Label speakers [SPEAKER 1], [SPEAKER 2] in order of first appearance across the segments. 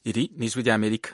[SPEAKER 1] iri ni ijwi ry'amerika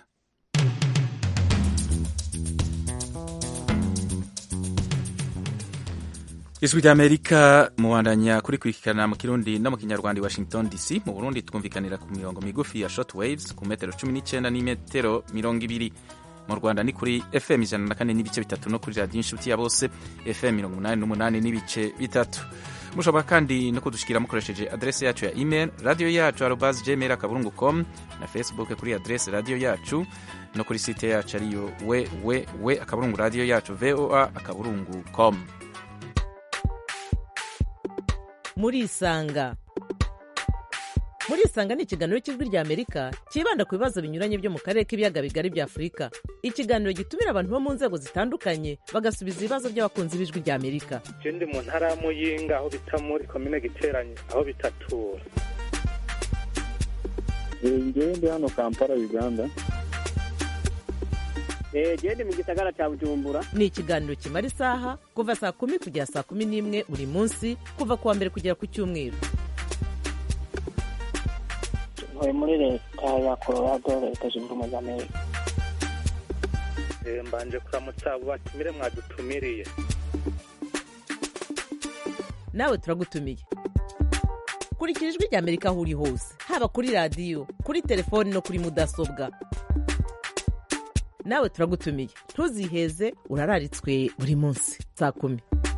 [SPEAKER 1] ijwi ry'amerika mubandanya kurikurikirana mu kirundi no mu kinyarwanda i washington dc mu burundi twumvikanira ku mirongo migufi ya short waves ku metero cumi n'icyenda n'imetero mirongo ibiri mu rwanda ni kuri fm ijana na kane n'ibice bitatu no kuri radiyo inshuti ya bose fm mirongo umunani n'umunani n'ibice bitatu mushobora kandi no kudushikira mukoresheje adrese yacu ya email radio yacu arobas gmail akaburungu com na facebook kuri adrese radio yacu no kuri site yacu ariyo www akaburungu radio yacu voa akaburungu com
[SPEAKER 2] murisanga murisanga ni ikiganiro cy'ijwi ry'amerika cyibanda ku bibazo binyuranye byo mu karere k'ibiyaga bigari bya afurika ikiganiro gitumira abantu bo mu nzego zitandukanye bagasubiza ibibazo by'abakunzi b'ijwi ry'amerika
[SPEAKER 3] je ndi mu ntara ya muyinga aho bita muri komine giteranye aho bitatura
[SPEAKER 4] ngewe ndi hano kampala uganda
[SPEAKER 5] gende mu gisagara cya bujumbura
[SPEAKER 2] ni ikiganiro kimara isaha kuva saa kumi kugera saa kumi n'imwe buri munsi kuva ku wa mbere kugera ku cyumweru
[SPEAKER 5] ntuye muri leta ya colorado leta zunze ubumwe za amerika
[SPEAKER 3] Eh, mbanje kuramutsa abo batumire mwadutumiriye
[SPEAKER 2] nawe turagutumiye kurikira ijwi ry'amerika aho uri hose haba kuri radiyo kuri telefoni no kuri mudasobwa nawe turagutumiye ntuziheze urararitswe buri munsi saa kumi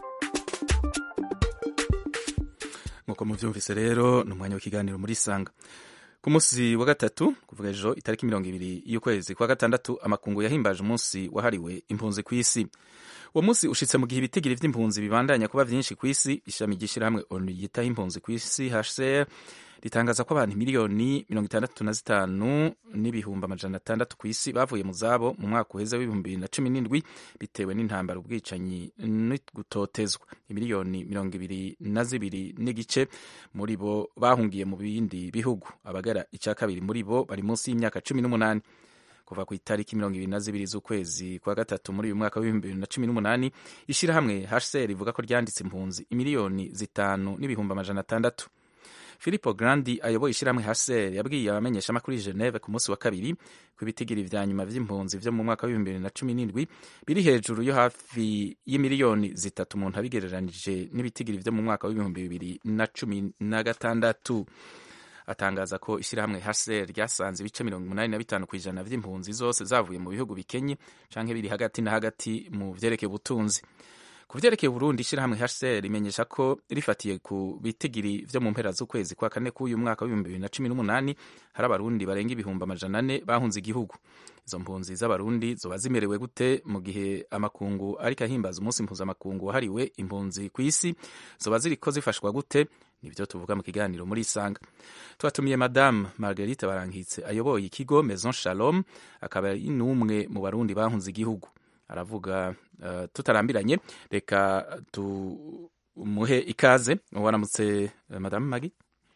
[SPEAKER 1] nk'uko mubyumvise rero ni umwanya w'ikiganiro muri sanga ku munsi wa gatatu kuvuga ejo itariki mirongo ibiri y'ukwezi kwa gatandatu amakungu yahimbaje umunsi wahariwe impunzi ku isi uwo munsi ushitse mu gihe ibitigiri vy'impunzi bibandanya kuba vyinshi ku isi ishami ry'ishirahamwe onu yitaho impunzi ku isi hcr ritangaza ko abantu miliyoni mirongo itandatu na zitanu n'ibihumbi amajana atandatu ku isi bavuye mu zabo mu mwaka uheze w'ibihumbi bibiri na cumi n'indwi bitewe n'intambara ubwicanyi no gutotezwa imiliyoni mirongo ibiri na zibiri n'igice muri bo bahungiye mu bindi bihugu abagara icya kabiri muri bo bari munsi y'imyaka cumi n'umunani kuva ku itariki mirongo ibiri na zibiri z'ukwezi kwa gatatu muri uyu mwaka w'ibihumbi bibiri na cumi n'umunani ishyirahamwe hcr rivuga ko ryanditse impunzi imiliyoni zitanu n'ibihumbi amajana atandatu Filippo Grandi ayoboye ishyirahamwe HCR yabwiye abamenyeshamakuru i Geneve ku munsi wa kabiri ko ibitigiri vya nyuma vy'impunzi vyo mu mwaka w'ibihumbi bibiri na cumi n'indwi biri hejuru yo hafi y'imiliyoni zitatu umuntu abigereranije n'ibitigiri vyo mu mwaka w'ibihumbi bibiri na cumi na gatandatu atangaza ko ishyirahamwe HCR ryasanze ibice mirongo umunani na bitanu ku ijana vy'impunzi zose zavuye mu bihugu bikenye canke biri hagati na hagati mu vyerekeye ubutunzi ku vyerekeye Burundi ishyirahamwe HCR rimenyesha ko rifatiye ku bitigiri vyo mu mpera z'ukwezi kwa kane k'uyu mwaka w'ibihumbi bibiri na cumi n'umunani hari abarundi barenga ibihumbi amajana ane bahunze igihugu izo mpunzi z'abarundi zoba zimerewe gute mu gihe amakungu ariko ahimbaza umunsi mpuzamakungu wahariwe impunzi ku isi zoba ziriko zifashwa gute nibyo tuvuga mu kiganiro muri isanga twatumiye madamu marguerite barankitse ayoboye ikigo maison shalom akaba ari n'umwe mu barundi bahunze igihugu aravuga uh, tutarambiranye reka tumuhe ikaze waramutse uh, madamu magi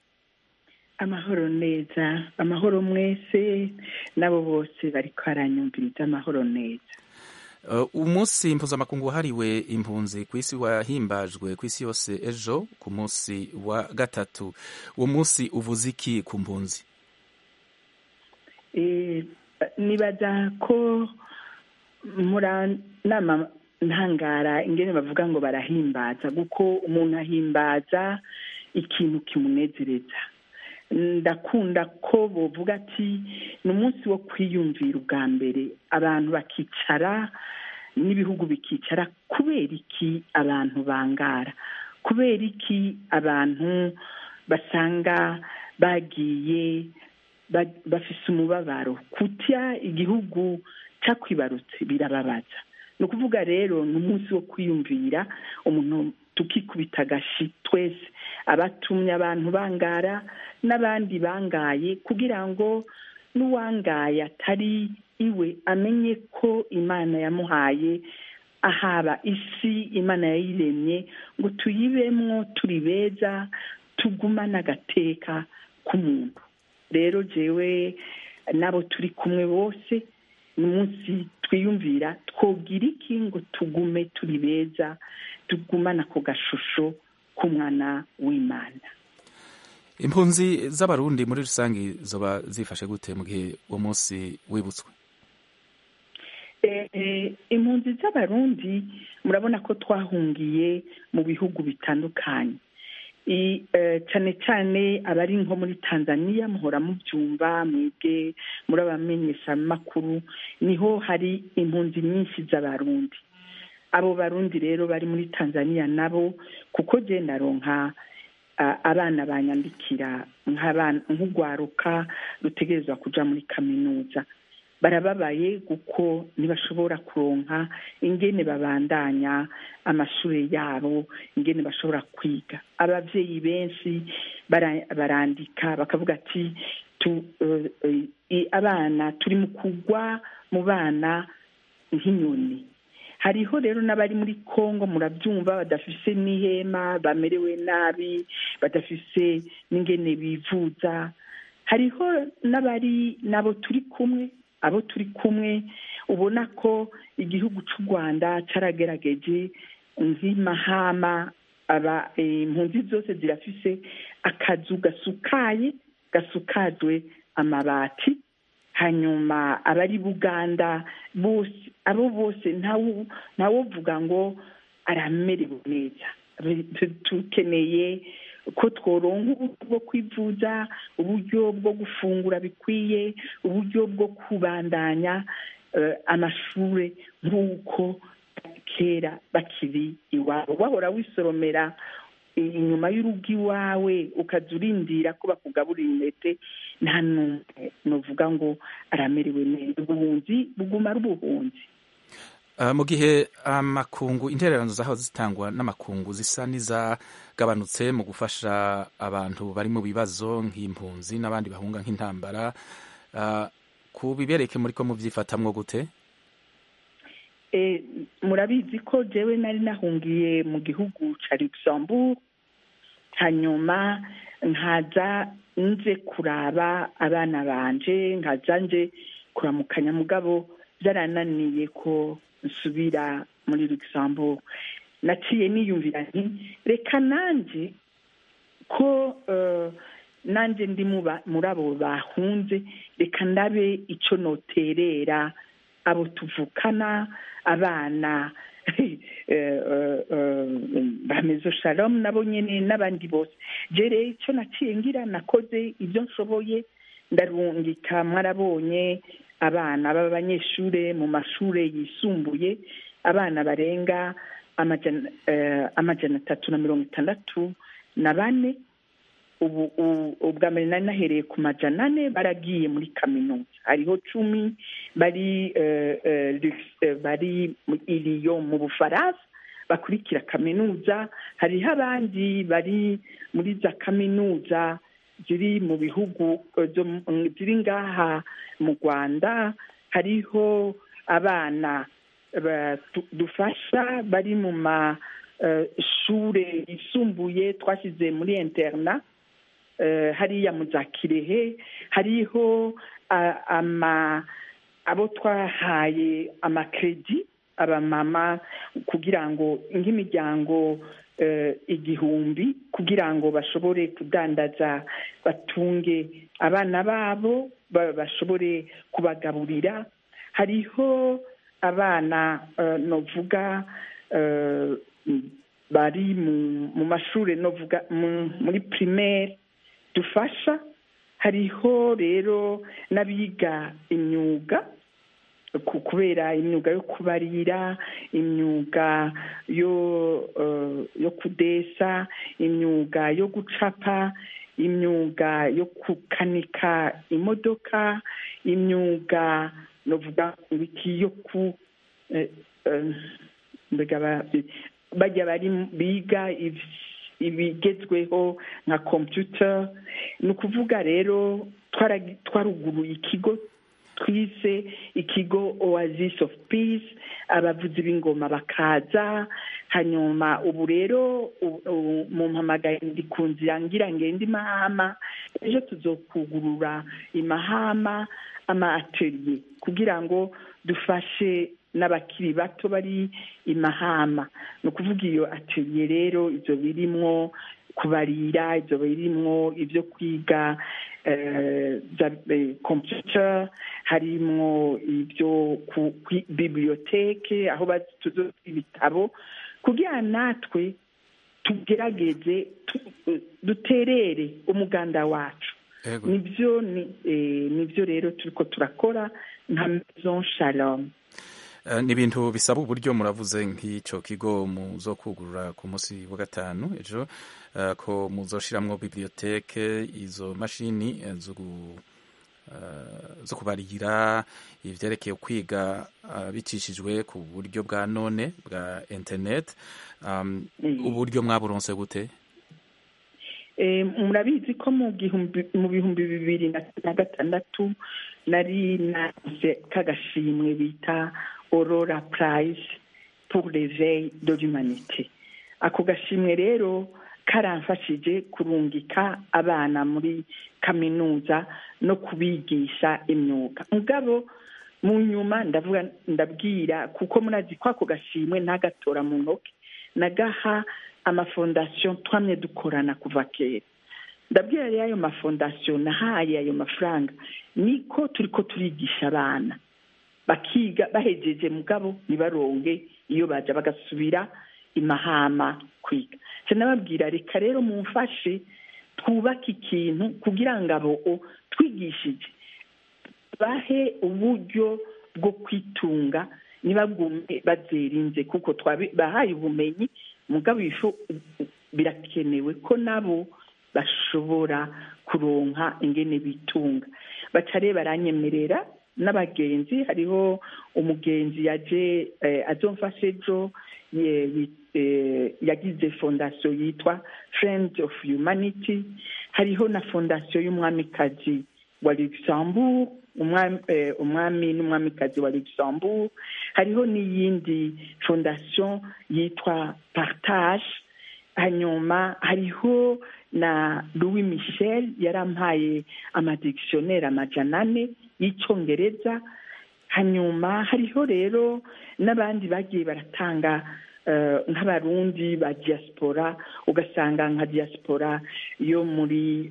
[SPEAKER 6] amahoro neza amahoro mwese n'abo bose bariko baranyumviriza amahoro neza
[SPEAKER 1] uh, umunsi mpuzamakungu wahariwe impunzi ku isi wahimbajwe ku isi yose ejo ku munsi wa gatatu uwo munsi uvuze iki ku mpunzi
[SPEAKER 6] e, nibaza ko muranama ntangara ingene bavuga ngo barahimbaza kuko umuntu ahimbaza ikintu kimunezereza ndakunda ko bovuga ati ni umunsi wo kwiyumvira ubwa mbere abantu bakicara n'ibihugu bikicara kubera iki abantu bangara kubera iki abantu basanga bagiye bafise umubabaro kutya igihugu cyakwibarutse birababaza ni ukuvuga rero ni umunsi wo kwiyumvira umuntu tukikubita agashi twese abatumye abantu bangara n'abandi bangaye kugira ngo n'uwangaye atari iwe amenye ko imana yamuhaye ahaba isi imana yayiremye ngo tuyibemwo turi beza tugumane agateka k'umuntu rero jewe n'abo turi kumwe bose ni umunsi twiyumvira twogira iki ngo tugume turi beza tugumane ako gashusho k'umwana w'imana
[SPEAKER 1] impunzi z'abarundi muri rusange zoba zifashe gute mu gihe uwo munsi wibutswe
[SPEAKER 6] impunzi z'abarundi murabona ko twahungiye mu bihugu bitandukanye cyane cyane abari nko muri tanzania muhora mubyumva mwebwe muri abamenyeshamakuru niho hari impunzi nyinshi z'abarundi abo barundi rero bari muri tanzania nabo kuko genda ronka abana banyandikira nk'urwaruka rutegerezwa kujya muri kaminuza barababaye kuko ntibashobora kuronka ingene babandanya amashuri yabo ingene bashobora kwiga ababyeyi benshi barandika bakavuga ati abana turi mu kugwa mu bana nk'inyoni hariho rero n'abari muri congo murabyumva badafise n'ihema bamerewe nabi badafise n'ingene bivuza hariho n'abari nabo turi kumwe abo turi kumwe ubona ko igihugu cy'u rwanda cyaragerageje nk'imahama aba impunzi zose zirafise akazu gasukaye gasukajwe amabati hanyuma abari buganda bose abo bose ntawuvuga ngo aramerewe neza dukeneye ko tworonka uburyo bwo kwivuza uburyo bwo gufungura bikwiye uburyo bwo kubandanya amashuri nk'uko kera bakiri iwabo wahora wisoromera inyuma y'urugo iwawe ukajya urindira ko bakugaburira intete nta n'umwe nuvuga ngo aramerewe neza ubuhunzi buguma ari ubuhunzi
[SPEAKER 1] mu gihe amakungu intererano zaho zitangwa n'amakungu zisa n'izagabanutse mu gufasha abantu bari mu bibazo nk'impunzi n'abandi bahunga nk'intambara ku bibereke muri ko mubyifatamwo gute
[SPEAKER 6] murabizi ko jewe nari nahungiye mu gihugu cya luxembourg hanyuma nkaza nje kuraba abana banje nkaza nje kuramukanya mugabo byarananiye ko nsubira muri luxembourg naciye niyumvira nti reka nanjye ko nanjye ndi muri abo bahunze reka ndabe icyo noterera abo tuvukana abana bamezo shalom nabo nyine n'abandi bose jere icyo naciye ngira nakoze ibyo nshoboye ndarungika mwarabonye abana b'abanyeshuri mu mashuri yisumbuye abana barenga amajana atatu na mirongo itandatu na bane ubu ubwa mbere nari nahereye ku majana ane baragiye muri kaminuza hariho cumi bari bari iriyo mu bufaransa bakurikira kaminuza hariho abandi bari muri za kaminuza ziri mu bihugu ziri ngaha mu rwanda hariho abana dufasha bari mu mashure yisumbuye twashyize muri interna hariya mu za kirehe hariho abo twahaye amakredi abamama kugira ngo nk'imiryango igihumbi kugira ngo bashobore kudandaza batunge abana babo bashobore kubagaburira hariho abana novuga bari mu mashuri novuga muri primaire dufasha hariho rero n'abiga imyuga kubera imyuga yo kubarira imyuga yo yo kudesa imyuga yo gucapa imyuga yo gukanika imodoka imyuga novuga ibiki yo ku bajya bari biga ibigezweho nka computer ni ukuvuga rero twaruguruye ikigo twise ikigo oasis of peace abavuzi b'ingoma bakaza hanyuma ubu rero mu mpamagaye ndi ku nzira ngira ngende imahama ejo tuzokugurura imahama ama atelier kugira ngo dufashe n'abakiri bato bari imahama ni ukuvuga iyo atelier rero ibyo birimwo kubarira ibyo birimwo ibyo kwiga computer harimwo ibyo ku bibiliyoteke aho tuzo ibitabo kugira natwe tugerageze duterere umuganda wacu nibyo nibyo rero turiko turakora nka maison shalom
[SPEAKER 1] ni ibintu bisaba uburyo muravuze nk'icyo kigo muzo kugurura ku munsi wa gatanu ejo ko muzoshiramwo bibiliyoteke izo mashini zo kubarira ivyerekeye kwiga bicishijwe ku buryo bwa none bwa internet uburyo mwaburonse gute
[SPEAKER 6] murabizi ko mu bihumbi bibiri na gatandatu nari naze k'agashimwe bita aurora prize pour l'éveil de l'humanité ako gashimwe rero karamfashije kurungika abana muri kaminuza no kubigisha imyuga mugabo mu nyuma ndavuga ndabwira kuko murazi ko ako gashimwe ntagatora mu ntoki nagaha amafondasiyo twamye dukorana kuva kera ndabwira rero ayo mafondasiyo nahaye ayo mafaranga niko turi ko turigisha abana bakiga bahejeje mugabo ntibaronge iyo baja bagasubira imahama kwiga nababwira reka rero mumfashe twubake ikintu kugira ngo abo twigishije bahe uburyo bwo kwitunga ntibagume bazerinze kuko bahaye ubumenyi mugabo birakenewe ko nabo bashobora kuronka ingene bitunga batare baranyemerera n'abagenzi hariho umugenzi yaje azomfasha ejo yagize fondasiyo yitwa friends of humanity hariho na fondasiyo y'umwamikazi wa luxembourg umwami n'umwamikazi wa luxembourg hariho n'iyindi fondasiyo yitwa partage hanyuma hariho na louis michel yarampaye amadictionnaire amajana ane y'icyongereza hanyuma hariho rero n'abandi bagiye baratanga nk'abarundi ba diaspora ugasanga nka diaspora yo muri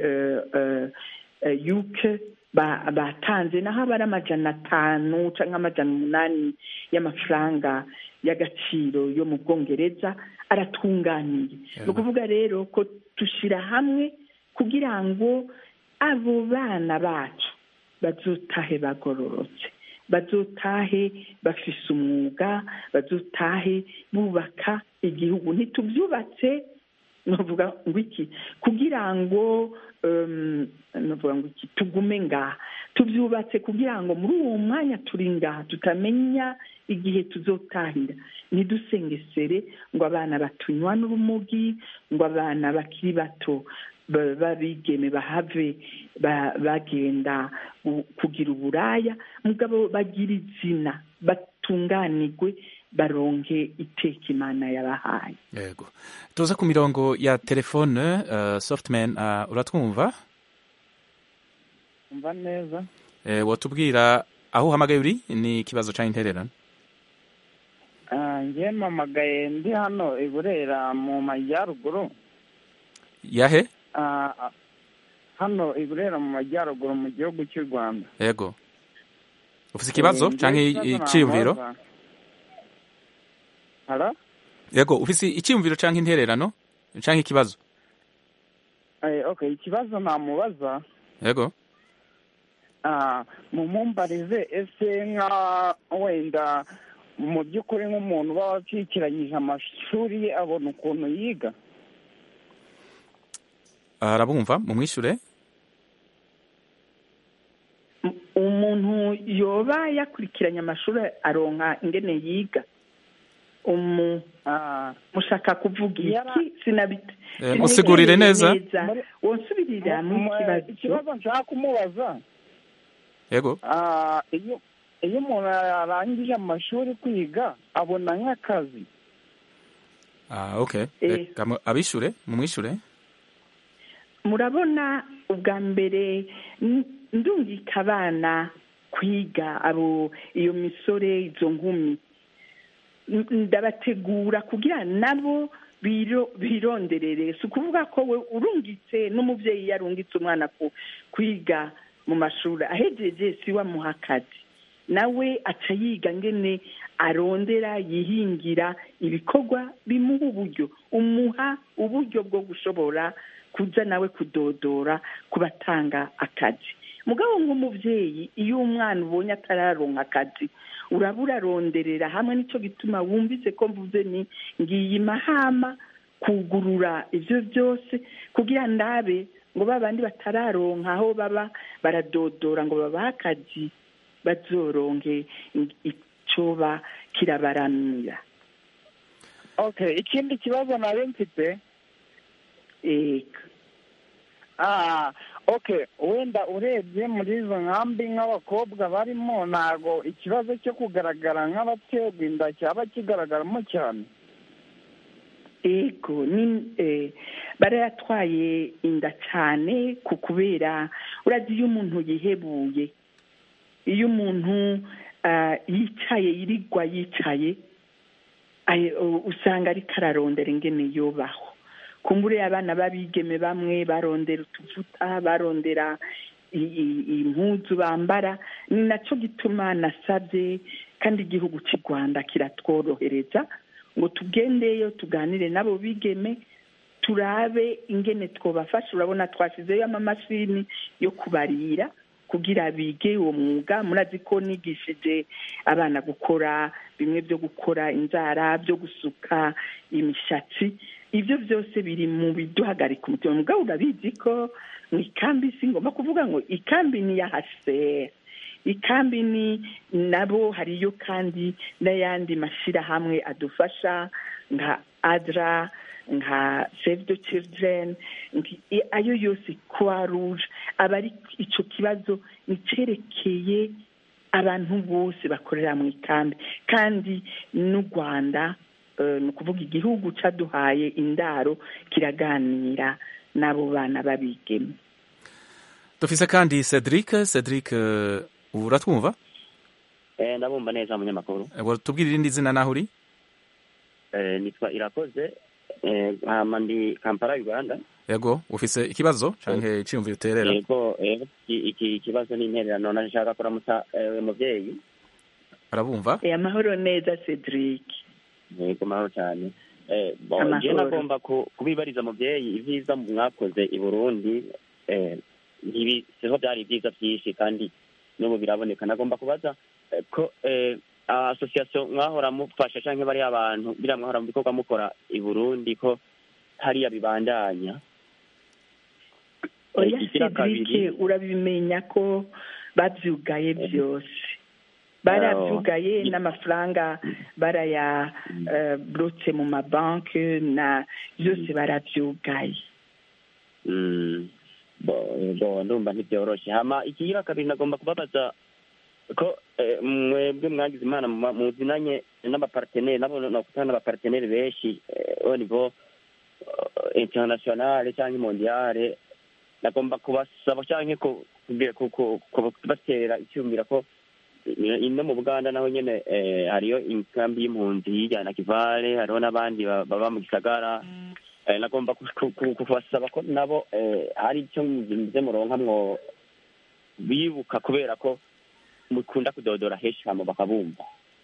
[SPEAKER 6] yuke batanze naho aba ari amajana atanu cyangwa amajana umunani y'amafaranga y'agaciro yo mu bwongereza aratunganiye ni ukuvuga rero ko dushyira hamwe kugira ngo abo bana bacu bazotahe bagororotse bazotahe bafise umwuga bazotahe bubaka igihugu ntitubyubatse navuga ngo iki kugira ngo navuga ngo iki tugume ngaha tubyubatse kugira ngo muri uwo mwanya turi ngaha tutamenya igihe tuzotahira ntidusengesere ngo abana batunywa n'urumogi ngo abana bakiri bato babigeme bahave bagenda kugira uburaya mugabo bagira izina batunganirwe baronke iteka imana yabahaye
[SPEAKER 1] yego tuza ku mirongo ya telefone softman uratwumva
[SPEAKER 4] umva neza
[SPEAKER 1] watubwira aho uhamagaye uri ni ikibazo cya intererano
[SPEAKER 4] ngewe mpamagaye ndi hano i burera mu majyaruguru
[SPEAKER 1] yahe
[SPEAKER 4] hano i burera mu majyaruguru mu gihugu cy'u rwanda
[SPEAKER 1] yego ufite ikibazo cyangwa icyiyumviro yego ufite icyiyumviro cyangwa intererano cyangwa ikibazo
[SPEAKER 4] ikibazo namubaza
[SPEAKER 1] yego
[SPEAKER 4] mumumbarize ese nka wenda mu by'ukuri nk'umuntu uba wacikiranyije amashuri ye abona ukuntu yiga
[SPEAKER 1] arabumva mumwishure
[SPEAKER 6] umuntu yoba yakurikiranye amashuri aronka ingene yiga mushaka kuvuga iki sinabite
[SPEAKER 1] musigurire neza
[SPEAKER 6] wonsubirira mu kibazo
[SPEAKER 4] ikibazo nshaka kumubaza
[SPEAKER 1] yego
[SPEAKER 4] iyo umuntu arangije amashuri kwiga abona nk'akazi
[SPEAKER 1] okay abishure mumwishure
[SPEAKER 6] murabona ubwa mbere ndungika abana kwiga abo iyo misore izo nkumi ndabategura kugira nabo biro- bironderere si ukuvuga ko we urungitse n'umubyeyi yarungitse umwana ku- kwiga mu mashuri ahejeje si we amuha akazi nawe aca yiga ngene arondera yihingira ibikorwa bimuha uburyo umuha uburyo bwo gushobora kuza nawe kudodora ku batanga akazi mugabo nk'umubyeyi iyo umwana ubonye atararonka akazi uraba uraronderera hamwe nicyo gituma wumvise ko mvuze ni ngiye mahama kugurura ibyo byose kugira ndabe ngo ba bandi batararonka aho baba baradodora ngo babahe akazi bazoronke icyoba kirabaramira
[SPEAKER 4] okay ikindi kibazo nari mfite
[SPEAKER 6] eka
[SPEAKER 4] ah okay wenda urebye muri izo nkambi nk'abakobwa barimo ntago ikibazo cyo kugaragara nk'abaterwa inda cyaba kigaragaramo cyane
[SPEAKER 6] ego ni eh, barayatwaye inda cyane ku kubera urazi iyo umuntu yihebuye iyo umuntu ah, yicaye yirirwa yicaye ay- u- usanga ariko ararondera ingene yubaho kumbure abana b'abigeme bamwe barondera utuvuta barondera i- i- impuzu bambara ni nacyo gituma nasabye kandi igihugu cy'u rwanda kiratworohereza ngo tugendeyo tuganire n'abo bigeme turabe ingene twabafasha urabona twashyizeyo amamashini yo kubarira kugira bige uwo mwuga murazi ko nigishije abana gukora bimwe byo gukora inzara byo gusuka imishatsi ibyo byose biri mu biduhagarika umutima mugabo urabizi ko mu ikambi si ngomba kuvuga ngo ikambi ni iya hasera ikambi ni nabo hariyo kandi n'ayandi mashyirahamwe adufasha nka adra nka save the children nki- i- ayo yose croix rouge aba ari icyo kibazo nicyerekeye abantu bose bakorera mu ikambi kandi n'u rwanda eh, ni ukuvuga igihugu cyaduhaye indaro kiraganira n'abo bana babigeme
[SPEAKER 1] dufise kandi cedric cedric eh, uratwumva
[SPEAKER 7] Eh, ndabumva neza munyamakuru
[SPEAKER 1] Eh, tubwire irindi zina naho uri
[SPEAKER 7] Eh, nitwa irakoze Eh, hama ndi kampala uganda
[SPEAKER 1] yego ufise ikibazo canke iciyumviro uterera
[SPEAKER 7] yego yego, iki- iki kibazo ni intererano nashaka kuramutsa eh, umuvyeyi
[SPEAKER 1] arabumva
[SPEAKER 6] Eh, amahoro neza cedric
[SPEAKER 7] yego mahoro cyane Eh, bon,
[SPEAKER 6] Amahoro.
[SPEAKER 7] je nagomba ku- kubibariza muvyeyi ivyiza mwakoze i burundi eh, ntibi- siho byari ibyiza byinshi kandi n'ubu biraboneka nagomba kubaza eh, ko eh, association mwahora mufasha canke bari abantu biriya mwahora mu bikorwa mukora i burundi ko hariya bibandanya
[SPEAKER 6] oya
[SPEAKER 7] ikigira
[SPEAKER 6] cedric
[SPEAKER 7] kabiri
[SPEAKER 6] urabimenya ko babyugaye byose barabyugaye
[SPEAKER 7] Oh.
[SPEAKER 6] n'amafaranga baraya eh, burutse mu mabanki na byose barabyugaye
[SPEAKER 7] Mm. bo bo ndumva ntibyoroshe hama ikigira kabiri nagomba kubabaza ko eh, mwebwe mwagize imana mu- muzinanye n'abaparteneri nabo nakutana n'abaparteneri benshi eh, au niveau eh, internationale canke mondiale nagomba kubasaba canke ku- kugira- ku- ku- ku- kubatera icyumvira ko eh, ino mu buganda naho nyene eh, hariyo inkambi y'impunzi hirya na kivale hariho n'abandi ba- baba mu gisagara Eh, nagomba ku- ku- ku- kubasaba ko nabo eh, hari icyo muze muronkamwo bibuka kubera ko mukunda kudodora henshi hama bakabumva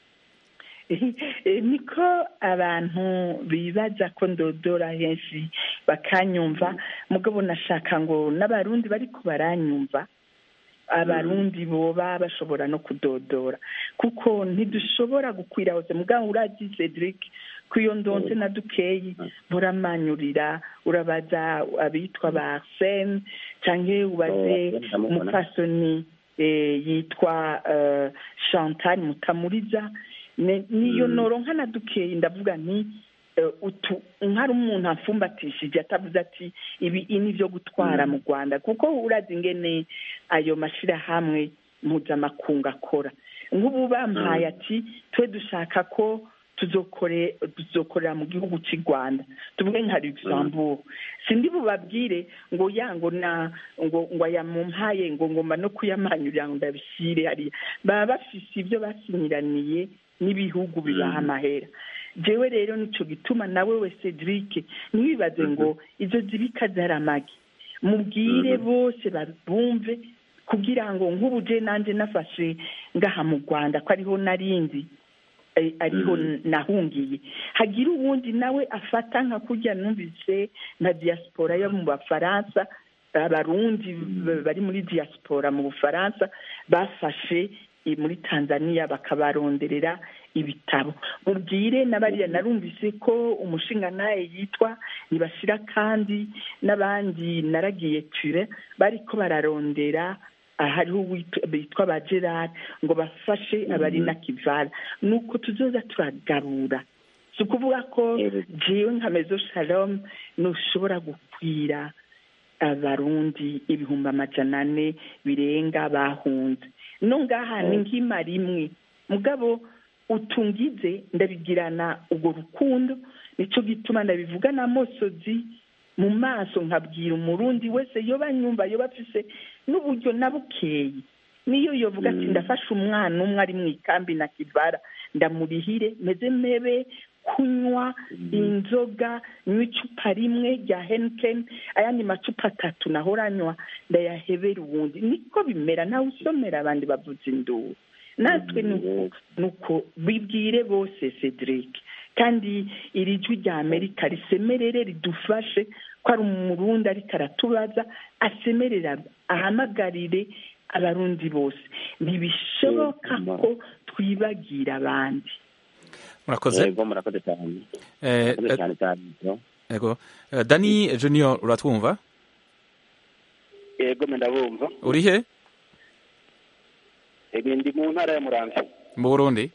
[SPEAKER 6] Eh, niko abantu bibaza ko ndodora henshi bakanyumva mugabo nashaka ngo n'abarundi bariko baranyumva abarundi boba bashobora no kudodora kuko ntidushobora gukwira hose mugabo urazi cedric ko iyo ndonse na dukeyi buramanyurira urabaza abitwa ba arsene canke ubaze
[SPEAKER 7] Oh, ndamubona.
[SPEAKER 6] umupfasoni eh, yitwa eh, chantal mutamuriza Ne- niyo
[SPEAKER 7] Mm.
[SPEAKER 6] noronka na dukeyi ndavuga nti eh, utu nkari umuntu amfumbatishije atavuze ati ibi ini byo gutwara mu rwanda kuko urazi ingene ayo mashyirahamwe mpuzamakungu akora nk'ubu bampaye ati twe dushaka ko tuzokore tuzokorera mu gihugu cy'u rwanda tuvuge nka luxembourg sindi bubabwire ngo ya ngo na ngo ngo ayamumpaye ngo ngomba no kuyamanyurira ngo ndabishyire hariya baba bafise ibyo basinyiraniye n'ibihugu bibaha amahera jewe rero nico gituma nawe we cedric ntiwibaze ngo izo zibika zari amagi mubwire bose babumve kugira ngo nk'ubu je nanje nafashe ngaha mu rwanda ko ariho narindi eh, ariho nahungiye hagira uwundi nawe afata nka kurya numvise nka diaspora yo mu bafaransa abarundi b- bari muri diaspora mu bufaransa bafashe i- muri tanzania bakabaronderera ibitabo mubwire n'abariya narumvise ko umushinga nawe yitwa ntibashira kandi n'abandi naragiye ture bariko bararondera hariho uwitwa- bitwa ba gerard ngo bafashe abari na kivara nuko tuzoza turagabura si ukuvuga ko jewe nka mezo shalom ntushobora gukwira abarundi ibihumbi amajana ane birenga bahunze no ngaha ni nk'ima rimwe mugabo utungize ndabigirana urwo rukundo nicyo gituma ndabivuga na mosozi mu maso nkabwira umurundi wese yoba nyumva yoba afise n'uburyo na bukeyi niyo yovuga ati ndafashe umwana umwe ari mu ikambi na kivara ndamurihire meze mebe kunywa inzoga nywa icupa rimwe rya henikeni ayandi macupa atatu nahora anywa ndayahebera ubundi niko bimera ntawe usomera abandi bavuza induru natwe nuko nuko bibwire bose cedric kandi iri jwi rya amerika risemerere ridufashe ko ari umurundi ariko aratubaza asemerera ahamagarire abarundi bose ntibishoboka ko twibagira abandi
[SPEAKER 1] murakoze
[SPEAKER 7] yego murakoze cyane
[SPEAKER 1] Eh,
[SPEAKER 7] murakoze
[SPEAKER 1] eh,
[SPEAKER 7] cyane cyane
[SPEAKER 1] yego Eh, dani junior uratwumva
[SPEAKER 8] yego ndabumva
[SPEAKER 1] uri he
[SPEAKER 8] yego ndi mu ntara ya muramvya
[SPEAKER 1] mu burundi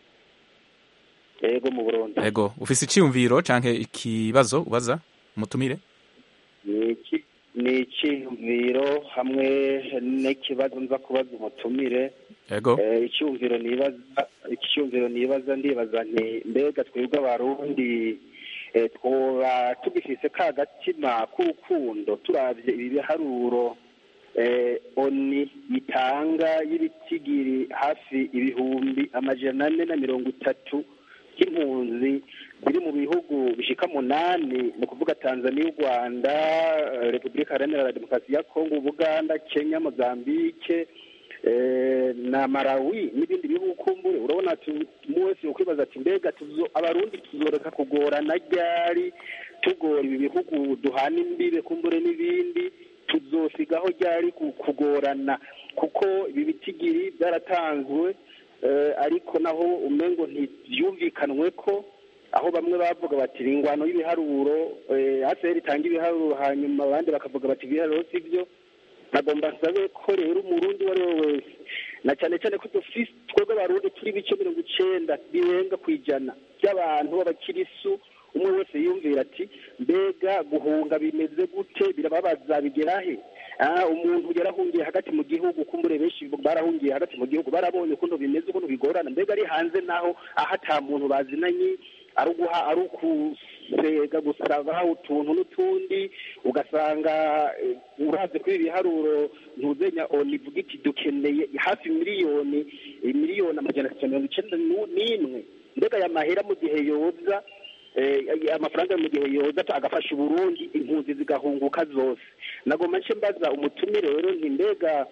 [SPEAKER 8] yego mu burundi
[SPEAKER 1] yego ufise iciyumviro canke ikibazo ubaza umutumire
[SPEAKER 8] ni iki ni icyiyumviro hamwe n'ikibazo nza kubaza umutumire
[SPEAKER 1] yego
[SPEAKER 8] Eh, icyumviro nibaza icyumviro nibaza ndibaza nti mbega twebwe abarundi eh, twoba tugifise ka gatima k'urukundo turavye ibi biharuro eh, oni itanga y'ibitigiri hafi ibihumbi amajana ane na mirongo itatu by'impunzi ziri mu bihugu bishika munani ni ukuvuga tanzania u rwanda eh, repubulika iharanira demokarasi ya kongo ubuganda kenya mozambike eh, na Malawi n'ibindi bihugu kumbure urabona ati umwe wese ukwibaza ati mbega tuzo abarundi tuzoreka kugorana ryari tugora ibi bihugu duhana imbibe kumbure n'ibindi tuzosigaho ryari ku- kugorana kuko ibi bitigiri byaratanzwe eh, ariko naho umengo ntibyumvikanwe ko aho bamwe bavuga bati "Ni ingwano y'ibiharuro eh, ACR itanga ibiharuro hanyuma abandi bakavuga bati ibiharuro si byo nagomba nsabe ko rero umurundi uwo ari we wese na cyane cyane ko dufise twebwe abarundi turi ibice mirongo icenda birenga ku ijana by'abantu b'abakirisu umwe wese yumvira ati mbega guhunga bimeze gute birababaza bigera he Ah, umuntu yarahungiye hagati mu gihugu kumbure benshi barahungiye hagati mu gihugu barabonye ukuntu bimeze ukuntu bigorana mbega ari hanze naho aho ata muntu bazinanye ari uguha ari ukusega gusaba utuntu n'utundi ugasanga eh, uraze kuri ibi biharuro ntuzenya oni ivuga iti dukeneye hafi miliyoni eh, miliyoni amajana atatu na mirongo icenda nu- n'imwe mbega aya mahera mu gihe yoza eh, amafaranga mu gihe yoza agafasha uburundi impunzi zigahunguka zose nagomba nce mbaza umutumire rero nti mbega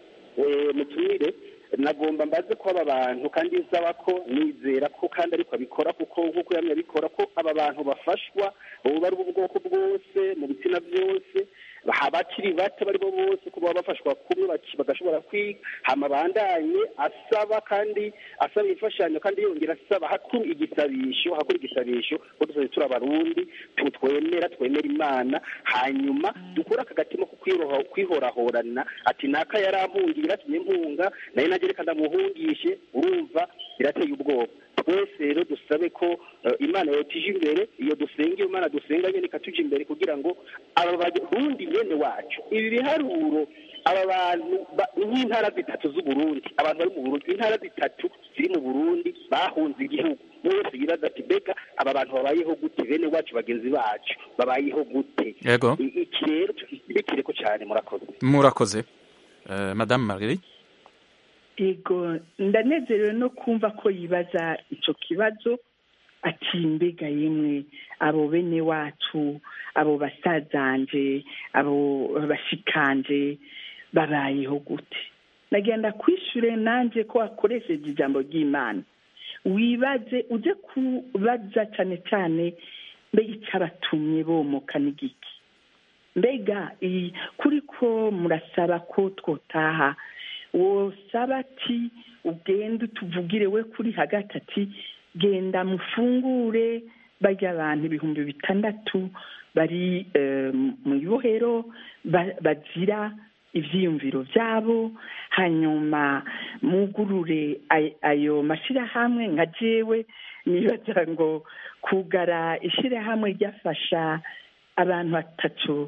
[SPEAKER 8] eh, mutumire nagomba mbaze ko aba bantu kandi nsaba ko nizera ko kandi ariko abikora kuko nk'uko yamye abikora ko aba bantu bafashwa boba ari ubwoko bwose mu bitsina byose abakiri bato bari bo bose ko baba bafashwa kumwe baki- bagashobora kwiga hama bandanye asaba kandi asaba imfashanyo kandi yongera asaba hakuru igisabisho hakuru igisabisho ko dusoje turi abarundi tu- twemera twemera imana hanyuma dukure aka gatima ko kwiroha- kwihorahorana ati naka yarampungiye iratumye mpunga naye najye reka ndamuhungishe urumva birateye ubwoba twese rero dusabe ko eh, imana yotije imbere iyo dusenga iyo mana dusenga nyine ikatuja imbere kugira ngo aba barundi bene wacu ibi biharuro aba bantu ba- ni nk'intara zitatu z'uburundi abantu bari mu burundi intara zitatu ziri mu burundi bahunze igihugu umwe wese yibaza ati mbega aba bantu babayeho gute bene wacu bagenzi bacu babayeho gute
[SPEAKER 1] yego
[SPEAKER 8] I- iki rero tukibikireko cyane murakoze
[SPEAKER 1] murakoze Eh, madame marguerite
[SPEAKER 6] yego ndanezerewe no kumva ko yibaza icyo kibazo ati mbega yemwe abo bene wacu abo basazanje abo bashikanje babayeho gute nagenda kwishyure nanjye ko wakoresheje ijambo ry'imana wibaze ujye kubaza cyane cyane mbega icyabatumye bomoka n'igiki mbega kuri ko murasaba ko twotaha wosaba ati ugende utuvugire we kuri hagati ati genda mufungure bajya abantu ibihumbi bitandatu bari mu ibohero bazira ibyiyumviro byabo hanyuma mugurure ayo mashyirahamwe nka jewe nibaza ngo kugara ishyirahamwe ryafasha abantu batatu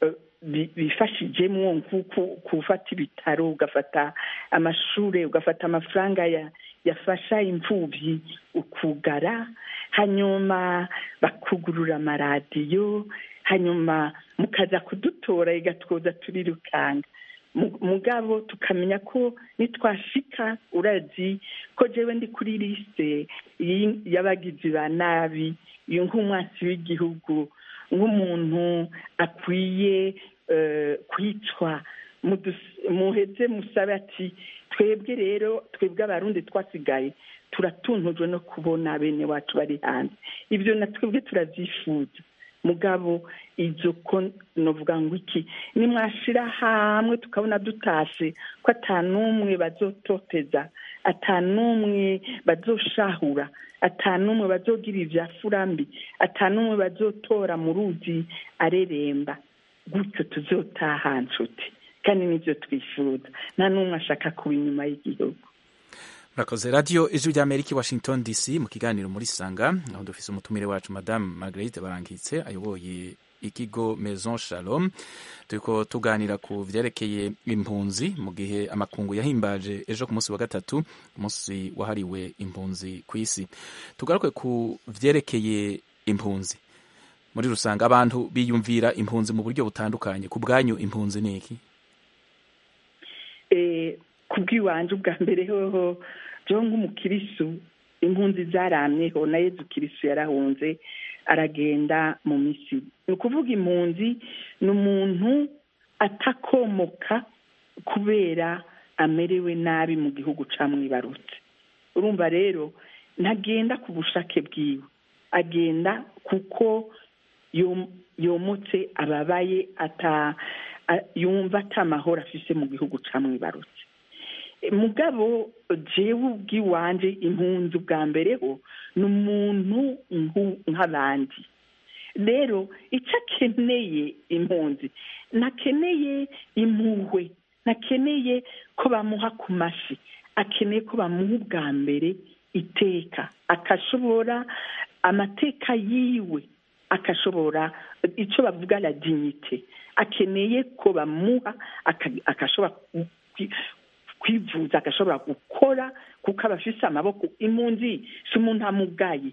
[SPEAKER 6] bifashijemo nk'uko gufata ibitaro ugafata amashuri ugafata amafaranga yafasha imfubyi ukugara hanyuma bakugurura amaradiyo hanyuma mukaza kudutora igatwoza turirukanga mugabo tukamenya ko nitwashika urazi ko jewe ndi kuri lisite y'abagizi ba nabi nk'umwasi w'igihugu nk'umuntu akwiye kwicwa muheze musabe ati twebwe rero twebwe abarundi twasigaye turatuntujwe no kubona bene wacu bari hanze ibyo na twebwe turazyifuza mugabo izo ko novuga ngo iki nimwashira hamwe tukabona dutashe ko atanumwe bazototeza atanumwe bazoshahura atanumwe bazogira ibya furambi atanumwe bazotora mu ruzi areremba gutyo tuzotaha nshuti kandi nibyo twifuza nta n'umwe ashaka kuba inyuma y'igihugu
[SPEAKER 1] murakoze radiyo ijwi rya amerika washington dc mu kiganiro muri sanga aho dufise umutumire wacu madamu marguerite barangitse ayoboye ikigo maison shalom turiko tuganira ku vyerekeye impunzi mu gihe amakungu yahimbaje ejo ku munsi wa gatatu umunsi wahariwe impunzi ku isi tugaruke ku vyerekeye impunzi muri rusange abantu biyumvira impunzi mu buryo butandukanye ku bwanyu impunzi ni iki
[SPEAKER 6] ku bw'iwanje ubwa mbere hoho byo nk'umukirisu impunzi zaramyeho na yezu kirisu yarahunze aragenda mu misiri ni ukuvuga impunzi ni umuntu atakomoka kubera amerewe nabi mu gihugu camwibarutse urumva rero ntagenda ku bushake bwiwe agenda kuko yomotse ababaye yumva atamahoro afise mu gihugu camwibarutse mugabo jewe ubw'iwanje impunzi ubwa mbere ho ni umuntu nk'abandi rero icyo akeneye impunzi ntakeneye impuhwe ntakeneye ko bamuha ku mashi akeneye ko bamuha ubwa mbere iteka akashobora amateka yiwe akashobora icyo bavuga la dignite akeneye ko bamuha akashobora kwivuza agashobora gukora kuko aba afise amaboko impunzi si umuntu amugaye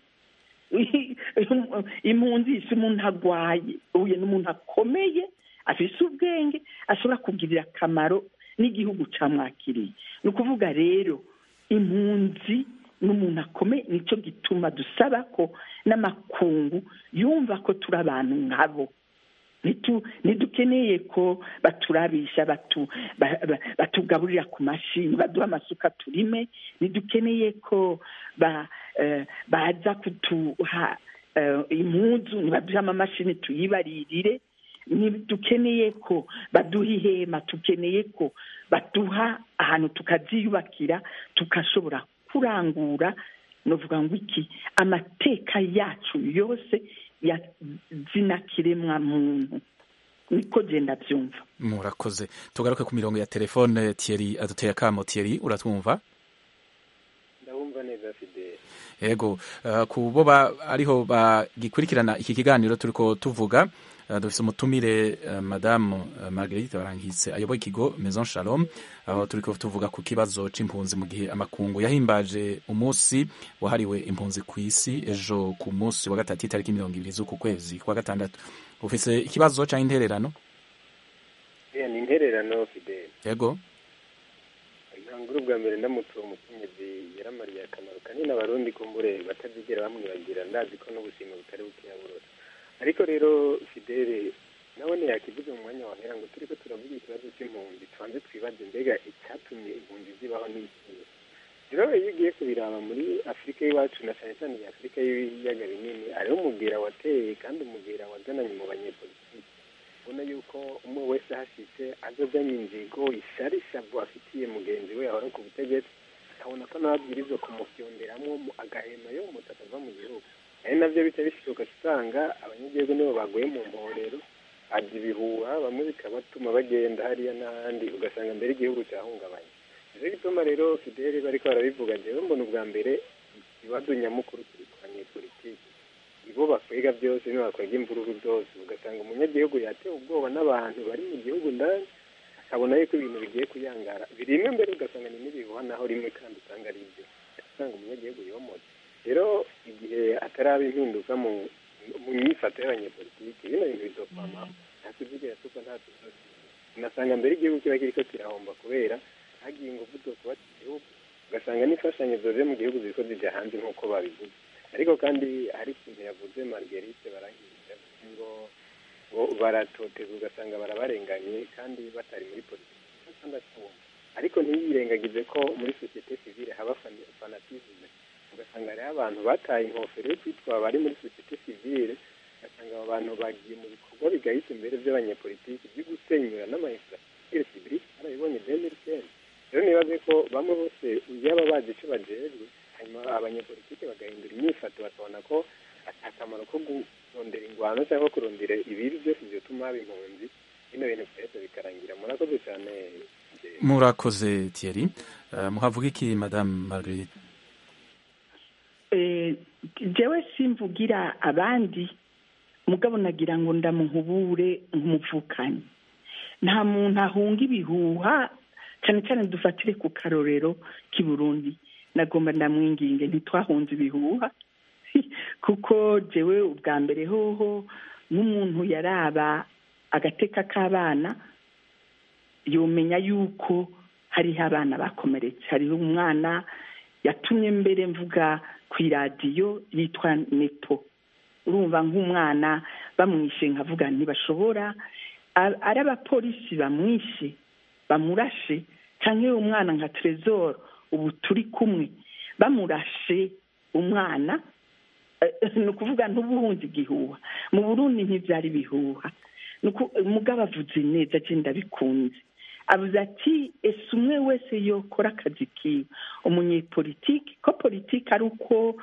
[SPEAKER 6] impunzi si umuntu agwaye uyu ni umuntu akomeye afise ubwenge ashobora kugirira akamaro n'igihugu camwakiriye ni ukuvuga rero impunzi ni umuntu akomeye nicyo gituma dusaba ko n'amakungu yumva ko turi abantu nkabo ntidukeneye ko baturabisha batugaburira ku mashini baduha amasuka turime ntidukeneye ko baza kuduha impunzu ntibaduhe amamashini tuyibaririre ntidukeneye ko baduha ihema tukeneye ko baduha ahantu tukaziyubakira tukashobora kurangura novuga ngo iki amateka yacu yose ya zina kiremwa muntu niko genda byumva
[SPEAKER 1] murakoze tugaruke ku mirongo ya telefone Thierry aduteye akamo Thierry uratwumva
[SPEAKER 9] ndabumva neza fidele
[SPEAKER 1] yego ku bo ariho bagikurikirana iki kiganiro turiko tuvuga dufise umutumire madamu marguerite barangitse ayoboye ikigo maison shalom aho turiko tuvuga ku kibazo c'impunzi mu gihe amakungu yahimbaje umunsi wahariwe impunzi ku isi ejo ku munsi wa gatatu itariki mirongo ibiri z'uku kwezi kwa gatandatu ufise ikibazo canke intererano
[SPEAKER 9] ni intererano fidele
[SPEAKER 1] yego
[SPEAKER 9] ntangure ubwa mbere ndamutse uwo mukenyezi yaramariye akamaro kanini abarundi kumbure batazigera bamwibagira ndazi ko n'ubuzima butari bukeya burora ariko rero fidele nawe ntiyakivuze mu mwanya wahera ngo turi ko turavuga ikibazo cy'impunzi tubanze twibaze mbega icyatumye impunzi zibaho n'ikihe rero iyo ugiye kubiraba muri afurika y'iwacu na cyane cyane iyi afurika y'ibiyaga binini hariho umubwira wateye kandi umubwira wazananye mu banyepolitiki ubona yuko umwe wese ahashyitse azazanye inzigo ishyari ishavu afitiye mugenzi we ahora ku butegetsi akabona ko nawe abwirizwa kumufyonderamo agahema yo umutu atava mu gihugu ari nabyo bica bishoboka usanga abanyagihugu nibo baguye mu mporero ajya ibihuha bamwe bikabatuma bagenda hariya n'ahandi ugasanga mbere igihugu cyahungabanye nicyo gituma rero fideli bariko barabivuga njyewe mbona ubwa mbere ibibazo nyamukuru kuri ku banyepolitiki ibo bakwega byose nibo bakwega imvururu zose ugasanga umunyagihugu yatewe ubwoba n'abantu bari mu gihugu ndani akabona yuko ibintu bigiye kuyangara birimwe mbere ugasanga ni n'ibihuha naho rimwe kandi usanga ari ibyo usanga umunyagihugu yomotse rero igihe ataraba impinduka mu mu myifato y'abanyepolitiki bino bintu bizokwama nta tuvugira tuko nta tuzosi unasanga mbere igihugu kiba kiriko kirahomba kubera hagiye ingufu zo kuba igihugu ugasanga n'imfashanyo zoje mu gihugu ziriko zija hanze nk'uko babivuze ariko kandi hari ikintu yavuze marguerite barahize ngo ngo baratoteza ugasanga barabarenganye kandi batari muri politiki ndakubona ariko ntiyirengagize ko muri sosiyete sivile haba fanatisme ugasanga hariho abantu bataye inkofero yo kwitwa bari muri sosiyete sivile ugasanga abo bantu bagiye mu bikorwa bigahita imbere by'abanyepolitiki byo gusenyura n'amainfrastructure civile barabibonye demirikeni rero nibaze ko bamwe bose yaba bazi icyo bajejwe hanyuma abanyepolitiki bagahindura imyifato bakabona ko akamaro ko kurondera ingwano cyangwa kurondera ibibi byose byotuma haba impunzi bino bintu byose bikarangira murakoze cyane
[SPEAKER 1] murakoze thierry uh, muhavuga iki madame marguerite
[SPEAKER 6] jewe simvugira abandi mugabo nagira ngo ndamuhubure nk'umuvukanyi nta muntu ahunga ibihuha cyane cyane dufatire ku karorero k'i burundi nagomba ndamwinginge ntitwahunze ibihuha kuko jewe ubwa mbere hoho nk'umuntu yaraba agateka k'abana yomenya yuko hariho abana bakomeretse hariho umwana yatumye mbere mvuga ku iradiyo yitwa nepo urumva nk'umwana bamwishe nkavuga ntibashobora ari abapolisi bamwishe bamurashe cyangwa umwana nka trezor ubu turi kumwe bamurashe umwana ni ukuvuga ntubuhunze igihuha mu burundi ntibyari bihuha umugabo avuze neza agenda bikunze avuze ati ese umwe wese yokora akazi kiwe umunyepolitiki ko politiki ari uko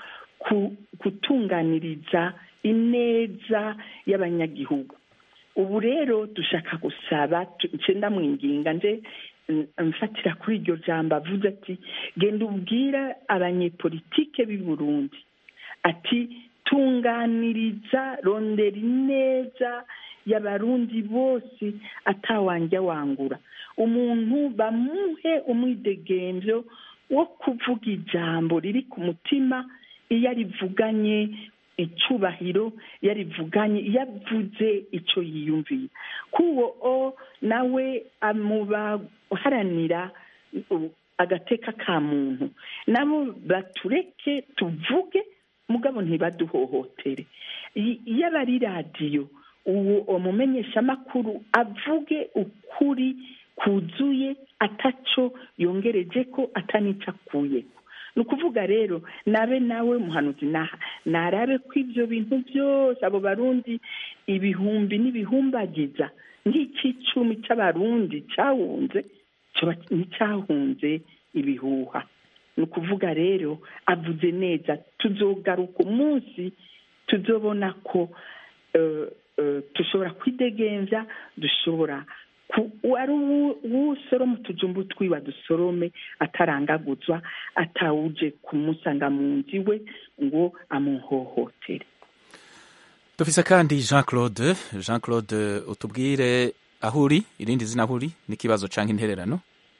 [SPEAKER 6] gutunganiriza ineza y'abanyagihugu ubu rero dushaka gusaba nsenda mwinginga nje mfatira kuri iryo jambo avuze ati genda ubwira abanyepolitike b'i burundi ati tunganiriza rondera ineza y'abarundi bose atawanja wangura umuntu bamuhe umwidegembyo wo kuvuga ijambo riri ku mutima iyo arivuganye icyubahiro iyo arivuganye iyo avuze icyo yiyumviye kuwo o nawe amuba uharanira agateka ka muntu nabo batureke tuvuge mugabo ntibaduhohotere iyo aba ari radiyo uwo umumenyeshamakuru avuge ukuri kuzuye ataco yongereje ko atanica akuyeko ni ukuvuga rero nabe nawe muhanuzi naha narabe ko ibyo bintu byose abo barundi ibihumbi n'ibihumbagiza nk'ikicumi cy'abarundi cyahunze nticyahunze ibihuha ni ukuvuga rero avuze neza tuzogaruka umunsi tuzobona ko dushobora kwidegenza dushobora wari uwusoroma utujumbu twiwa dusorome atarangaguzwa atawuje kumusanga mu nzu iwe ngo amuhohotere
[SPEAKER 1] dufise kandi jean claude jean claude utubwire aho uri irindi zina aho uri n'ikibazo cyangwa intererano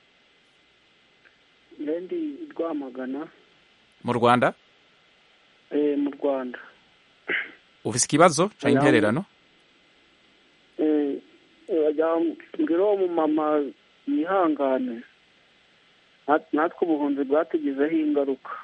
[SPEAKER 10] ndi rwamagana
[SPEAKER 1] mu rwanda
[SPEAKER 10] mu rwanda
[SPEAKER 1] ufise ikibazo cyangwa intererano
[SPEAKER 10] mbwira uwo mumama yihangane nat- natwe ubuhunzi bwatugizeho ingaruka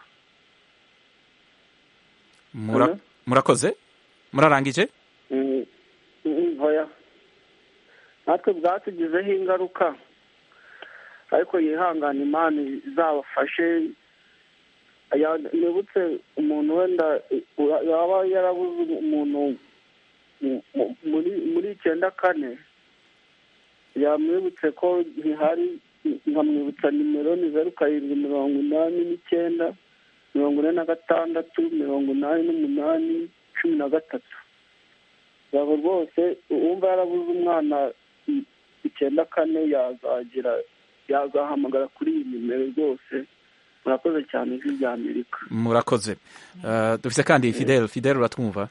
[SPEAKER 1] Mura-
[SPEAKER 10] Hello?
[SPEAKER 1] murakoze murarangije
[SPEAKER 10] Mm, mm, oya natwe bwatugizeho ingaruka ariko yihangane imana izabafashe Ya- nibutse umuntu wenda eh, yaba yarabuze umuntu mu- mu- muri muri icyenda kane yamwibutse ko ntihari nkamwibutsa nimero ni zeru karindwi mirongo inani n'icyenda mirongo ine na gatandatu mirongo inani n'umunani cumi na gatatu yaba rwose uwumva yarabuze umwana i- icyenda kane yazagira yazahamagara kuri iyi nimero rwose murakoze cyane ijwi rya amerika
[SPEAKER 1] murakoze Eh, dufise kandi fidel fidel uratwumva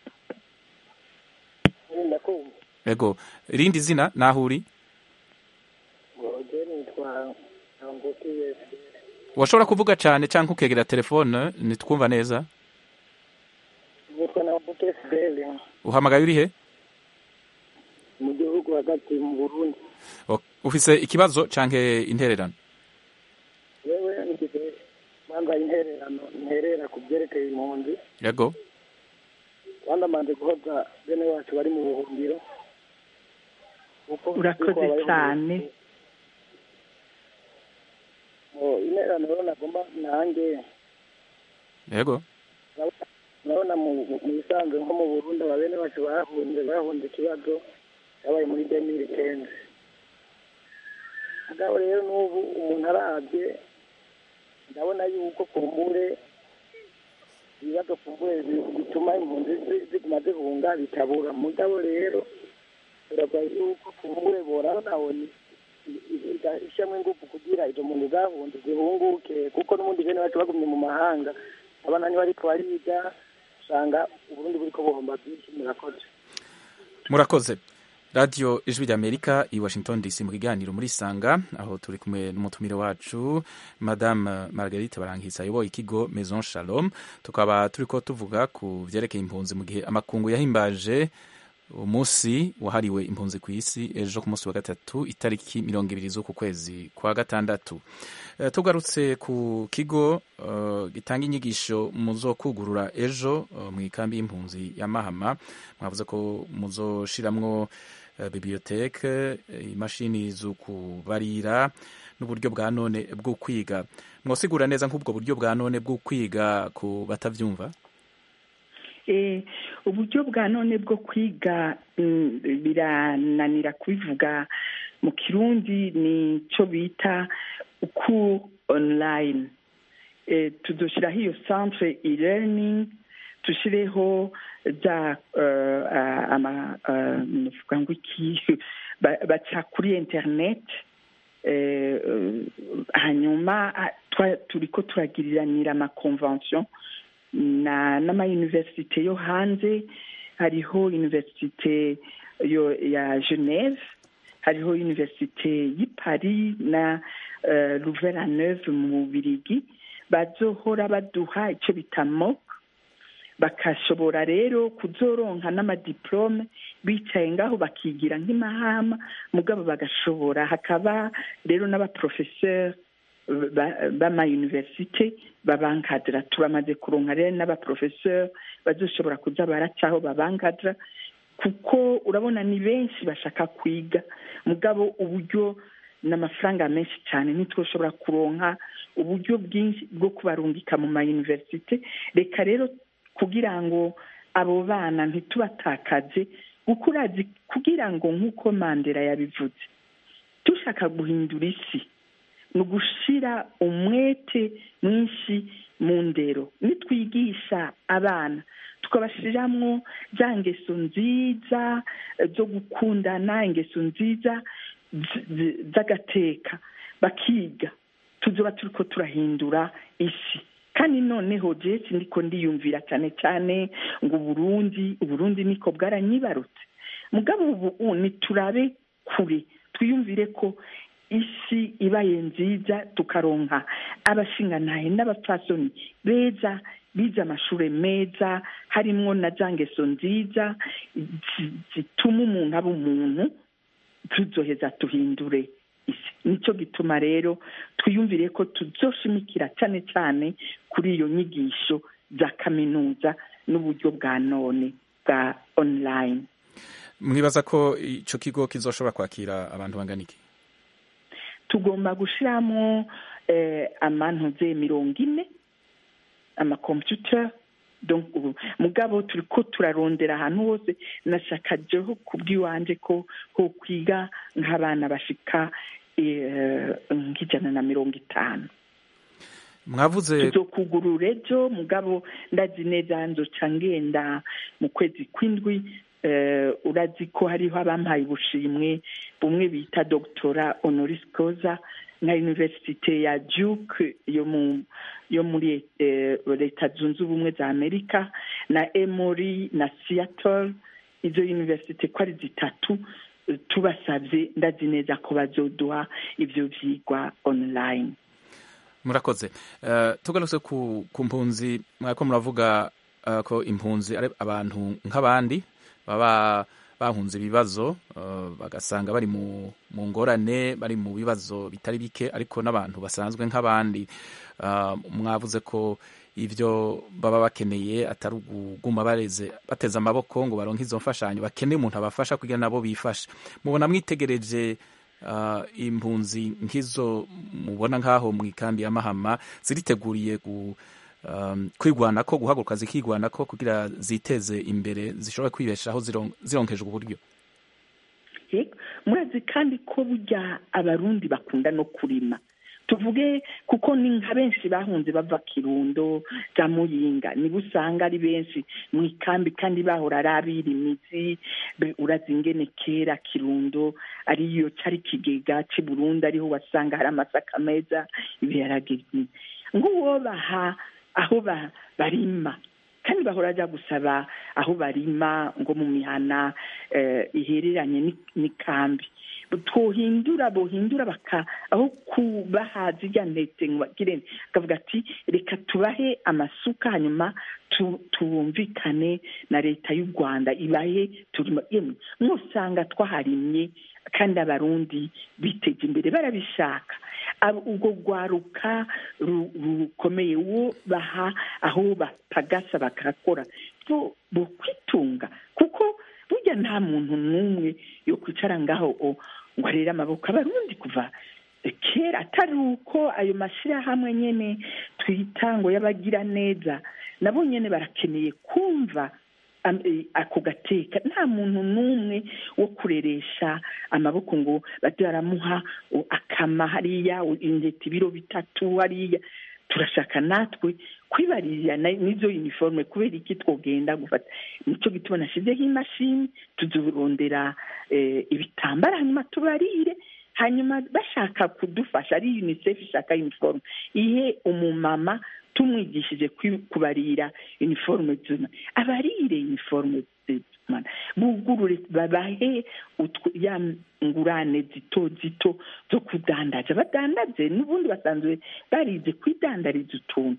[SPEAKER 5] ndakumva
[SPEAKER 1] ego irindi zina naho uri
[SPEAKER 5] ngoje nitwa ntambuki wese
[SPEAKER 1] washobora kuvuga cyane cyangwa ukegera telefone nitwumva neza
[SPEAKER 5] nitwa ntambuki fidele
[SPEAKER 1] uhamagaye uri he
[SPEAKER 5] mu gihugu hagati mu burundi
[SPEAKER 1] O- ufise ikibazo cyangwa intererano
[SPEAKER 5] yewe ngize mpambaye intererano nterera ku byerekeye impunzi
[SPEAKER 1] yego
[SPEAKER 5] kandi amaze guhoza bene wacu bari mu buhungiro kuko
[SPEAKER 6] urakoze
[SPEAKER 5] kuko habayeho
[SPEAKER 6] cyane
[SPEAKER 5] Oh, intererano rero nagomba nanjye
[SPEAKER 1] yego
[SPEAKER 5] urabona mu mu bisanzwe nko mu burundi aba bene bacu bahunze bahunze ikibazo cyabaye muri demiri kenzi mugabo rero n'ubu umuntu arabye ndabona yuko kumbure ibibazo kumbure bi- bituma impunzi zi- ziguma zihunga bitabura mugabo rero biravuga yuko kumbure borabona ni ishyiramo ingufu kugira izo muntu zahunze zihunguke kuko n'ubundi bene bacu bagumye mu mahanga abana niba ariko bariga usanga uburundi buriko buhomba byinshi murakoze
[SPEAKER 1] murakoze radiyo ijwi ry'amerika i washington dc mu kiganiro muri sanga aho turi kumwe n'umutumire wacu madame margarite barangisa ayoboye ikigo maison shalom tukaba turi ko tuvuga ku byerekeye impunzi mu gihe amakungu yahimbaje umunsi wahariwe impunzi ku isi ejo ku munsi wa gatatu itariki mirongo ibiri z'uku kwezi kwa gatandatu Eh, tugarutse ku kigo eh, gitanga inyigisho muzokugurura ejo eh, mu ikambi y'impunzi ya mahama mwavuze ko muzoshiramwo eh, biblioteke eh, imashini zo kubarira n'uburyo bwa none bwo kwiga mwosigura neza nk'ubwo buryo bwa none bwo kwiga ku batavyumva
[SPEAKER 6] Eh, uburyo bwa none bwo kwiga mm, birananira kubivuga mu kirundi ni cyo bita uku online eh, tuzoshiraho iyo centre e-learning tushireho za uh, ama uh, nuvuga ngo iki ba- baca kuri internet eh, uh, hanyuma ah, twa- turiko turagiriranira amaconvention na n'amayuniversite yo hanze hariho universite yo ya geneve hariho universite y'i paris na uh, louvain-la-neuve mu bubirigi bazohora baduha icyo bita mock bakashobora rero kuzoronka n'amadiplome bicaye ngaho bakigira nk'imahama mugabo bagashobora hakaba rero n'abaprofesseur ba- b'amayuniversite babankadira turamaze kuronka rero n'abaprofesseur bazoshobora kuza baracaho babankadira kuko urabona ni benshi bashaka kwiga mugabo uburyo n'amafaranga menshi cyane ntitwoshobora kuronka uburyo bwinshi bwo kubarungika mu mayuniversite reka rero kugira ngo abo bana ntitubatakaze kuko urazi kugira ngo nk'uko mandela yabivuze dushaka guhindura isi ni ugushira umwete mwinshi mu ndero nitwigisha abana tukabashiramwo za ngeso nziza eh, zo gukundana ingeso nziza z- z- z'agateka bakiga tuzoba turiko turahindura isi kandi noneho jewe ndiko ndiyumvira cyane cyane ngo uburundi uburundi niko bwaranyibarutse mugabo ubu niturabe kure twiyumvire ko isi ibaye nziza tukaronka abashingantahe n'abapfasoni beza bize amashuri meza harimwo na za ngeso nziza zi- zituma umuntu aba umuntu tuzoheza tuhindure isi nicyo gituma rero twiyumvire ko tuzoshimikira cyane cyane kuri iyo nyigisho za kaminuza n'uburyo bwa none bwa online
[SPEAKER 1] mwibaza ko icyo kigo kizoshobora kwakira abantu bangana iki
[SPEAKER 6] tugomba gushyiramo amantuze mirongo ine amakompiyuta mugabo turi ko turarondera ahantu hose nashaka jeho kubw'iwanjye ko ho kwiga nk'abana bashika nk'ijana na mirongo itanu
[SPEAKER 1] mwavuze
[SPEAKER 6] tuzokugurura ejo mugabo ndazi neza nzoca ngenda mu kwezi kw'indwi urazi ko hariho abampaye ubushimwe bumwe bita dogitora honoris causa nka universite ya duke yo muri leta zunze ubumwe za amerika na emory na seattle izo universite ko ari zitatu tubasabye ndazi neza ko bazoduha ibyo byigwa online
[SPEAKER 1] murakoze tugarutse ku mpunzi mwako muravuga ko impunzi ari abantu nk'abandi baba bahunze ibibazo bagasanga bari mu ngorane bari mu bibazo bitari bike ariko n'abantu basanzwe nk'abandi mwavuze ko ibyo baba bakeneye atari uguma bareze bateze amaboko ngo baronke izo mfashanyo bakeneye umuntu abafasha kugira nabo bifashe mubona mwitegereje impunzi nk'izo mubona nk'aho mu ikambi ya mahama ziriteguriye kwigwana ko guhaguruka zikigwana ko kugira ziteze imbere zishobora kwibeshaho zironkejwe uburyo
[SPEAKER 6] murazi kandi ko burya abarundi bakunda no kurima tuvuge kuko ni nka benshi bahunze bava kirundo za muyinga niba usanga ari benshi mu ikambi kandi bahora ari abira imizi urazi ingene kera kirundo ariyo cari ikigega c'i burundi ariho wasanga hari amasaka meza ibiharage ng'uwobaha aho barima kandi bahora ajya gusaba aho barima ngo mu mihana ihereranye n'ikambi twohindura bohindura baka aho kubaha zirya ntete bagire akavuga ati reka tubahe amasuka hanyuma tubumvikane na leta y'u rwanda ibahe turimo yemwe mwusanga twaharimye kandi abarundi biteje imbere barabishaka ubwo rwaruka rukomeye wo baha aho batagasa bakakora bo kwitunga kuko burya nta muntu n'umwe yo kwicara ngaho ngo arere amaboko abarundi kuva kera atari uko ayo mashyirahamwe nyine twita ngo y'abagira neza nabo nyine barakeneye kumva ako gateka nta muntu n'umwe wo kureresha amaboko ngo bajye baramuha akama hariya intete ibiro bitatu hariya turashaka natwe kwibarira n'izo uniforme kubera iki twogenda gufata nicyo gituma nashyizeho imashini tuzurondera ibitambara hanyuma tubarire hanyuma bashaka kudufasha ari unicef ishaka uniforme ihe umumama tumwigishije kubarira uniforme zuma abarire uniforme bugurure babahe ya ngurane zito zito zo kudandaza badandaze n'ubundi basanzwe barize kwidandariza utuntu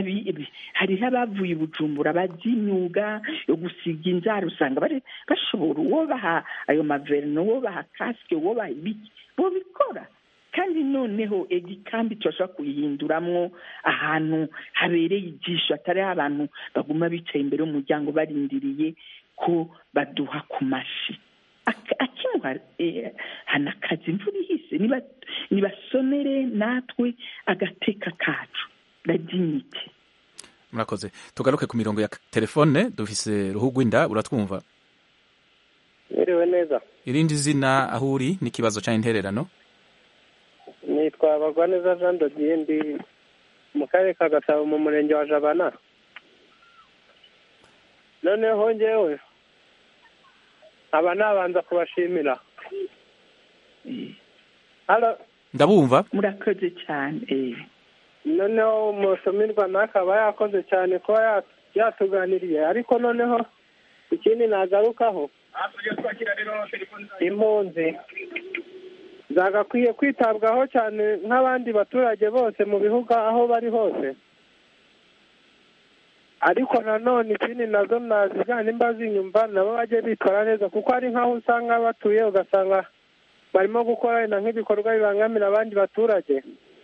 [SPEAKER 6] hariho abavuye bujumbura bazi imyuga yo gusiga inzara usanga bashobora uwo baha ayo maverino uwo baha kasike uwo baha ibiki bo bikora kandi noneho igikambi turashobora kuyihinduramwo ahantu habereye ijisho atari abantu baguma bicaye imbere y'umuryango barindiriye ko baduha ku mashi akimuha hana akazi imvura ihise nibasonere natwe agateka kacu radinyiti
[SPEAKER 1] murakoze tugaruke ku mirongo ya telefone dufise ruhugwinda uratwumva
[SPEAKER 9] mwiriwe neza
[SPEAKER 1] irindi zina aho uri n'ikibazo cya intererano
[SPEAKER 9] nitwa bagwaneza jean dodiye ndi mu karere ka gasabo mu murenge wa jabana noneho ngewe aba nabanza kubashimira
[SPEAKER 1] ndabumva
[SPEAKER 6] murakoze cyane
[SPEAKER 9] noneho umutumirwa nakaba yakoze cyane kuba yatuganiriye ariko noneho ikindi nagarukaho impunzi zagakwiye kwitabwaho cyane nk'abandi baturage bose mu bihugu aho bari hose ariko nanone ikindi nazo nazijyana nimba zinyumva nabo bajye bitwara neza kuko hari nk'aho usanga batuye ugasanga barimo gukora wenda nk'ibikorwa bibangamira abandi baturage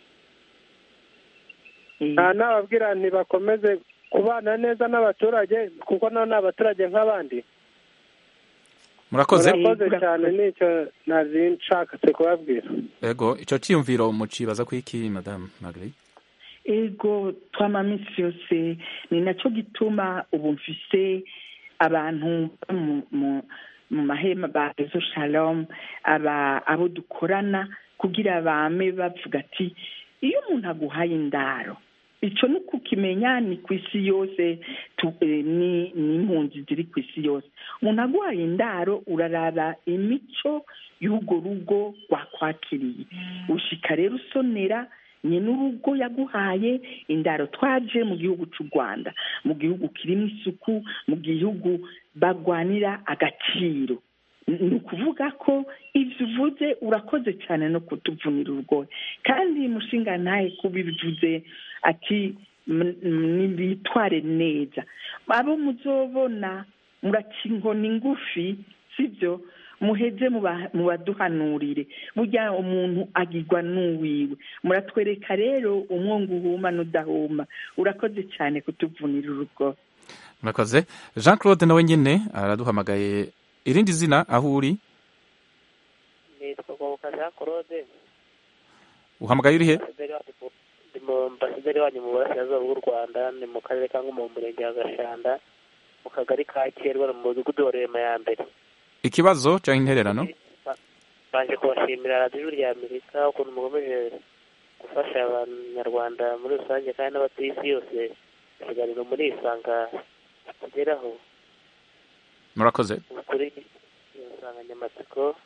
[SPEAKER 9] nta nababwira ntibakomeze kubana neza n'abaturage kuko nabo ni abaturage nk'abandi
[SPEAKER 1] murakoze
[SPEAKER 9] murakoze cyane nicyo nari nshakatse kubabwira
[SPEAKER 1] ego ico ciyumviro mucibaza kwiki madame Marguerite
[SPEAKER 6] ego twama minsi yose ni nacyo gituma ubu mfise abantu mu- mu- mu mahema ba rezo shalom aba abo dukorana kugira bame bavuga ati iyo umuntu aguhaye indaro icyo ni ukukimenya ni ku isi yose tu- eh, ni ni impunzi ziri ku isi yose umuntu aguhaye indaro uraraba imico y'urwo rugo rwakwakiriye ushika rero usonera nyine urugo yaguhaye indaro twaje mu gihugu cy'u rwanda mu gihugu kirimo isuku mu gihugu bagwanira agaciro ni ukuvuga ko ibyo uvuze urakoze cyane no kutuvunira urugohe kandi mushinga ntahe kuba ibivuze ati "M- m- nibitware neza abo muzobona muraca inkoni ngufi sibyo muheze muba- mubaduhanurire burya umuntu agirwa n'uwiwe muratwereka rero umwongo uhuma n'udahuma urakoze cyane kutuvunira urugo
[SPEAKER 1] murakoze jean claude nawe nyine araduhamagaye irindi zina aho uri
[SPEAKER 11] nitwa ngoboka jean claude
[SPEAKER 1] uhamagaye uri he
[SPEAKER 11] Ambasaderi wanyu mu- ndi mu ambasaderi wanyu mu burasirazuba bw'u rwanda ni mu karere ka ngoma mu murenge wa gashanda mu kagari ka kerwa mu mudugudu wa rurema ya mbere
[SPEAKER 1] ikibazo cyangwa intererano
[SPEAKER 11] baje kubashimira radiyo ijwi rya amerika ukuntu mukomeje gufasha abanyarwanda muri rusange kandi n'abatuye isi yose ikiganiro muri isanga kugeraho
[SPEAKER 1] murakoze
[SPEAKER 11] kuri iyo nsanganyamatsiko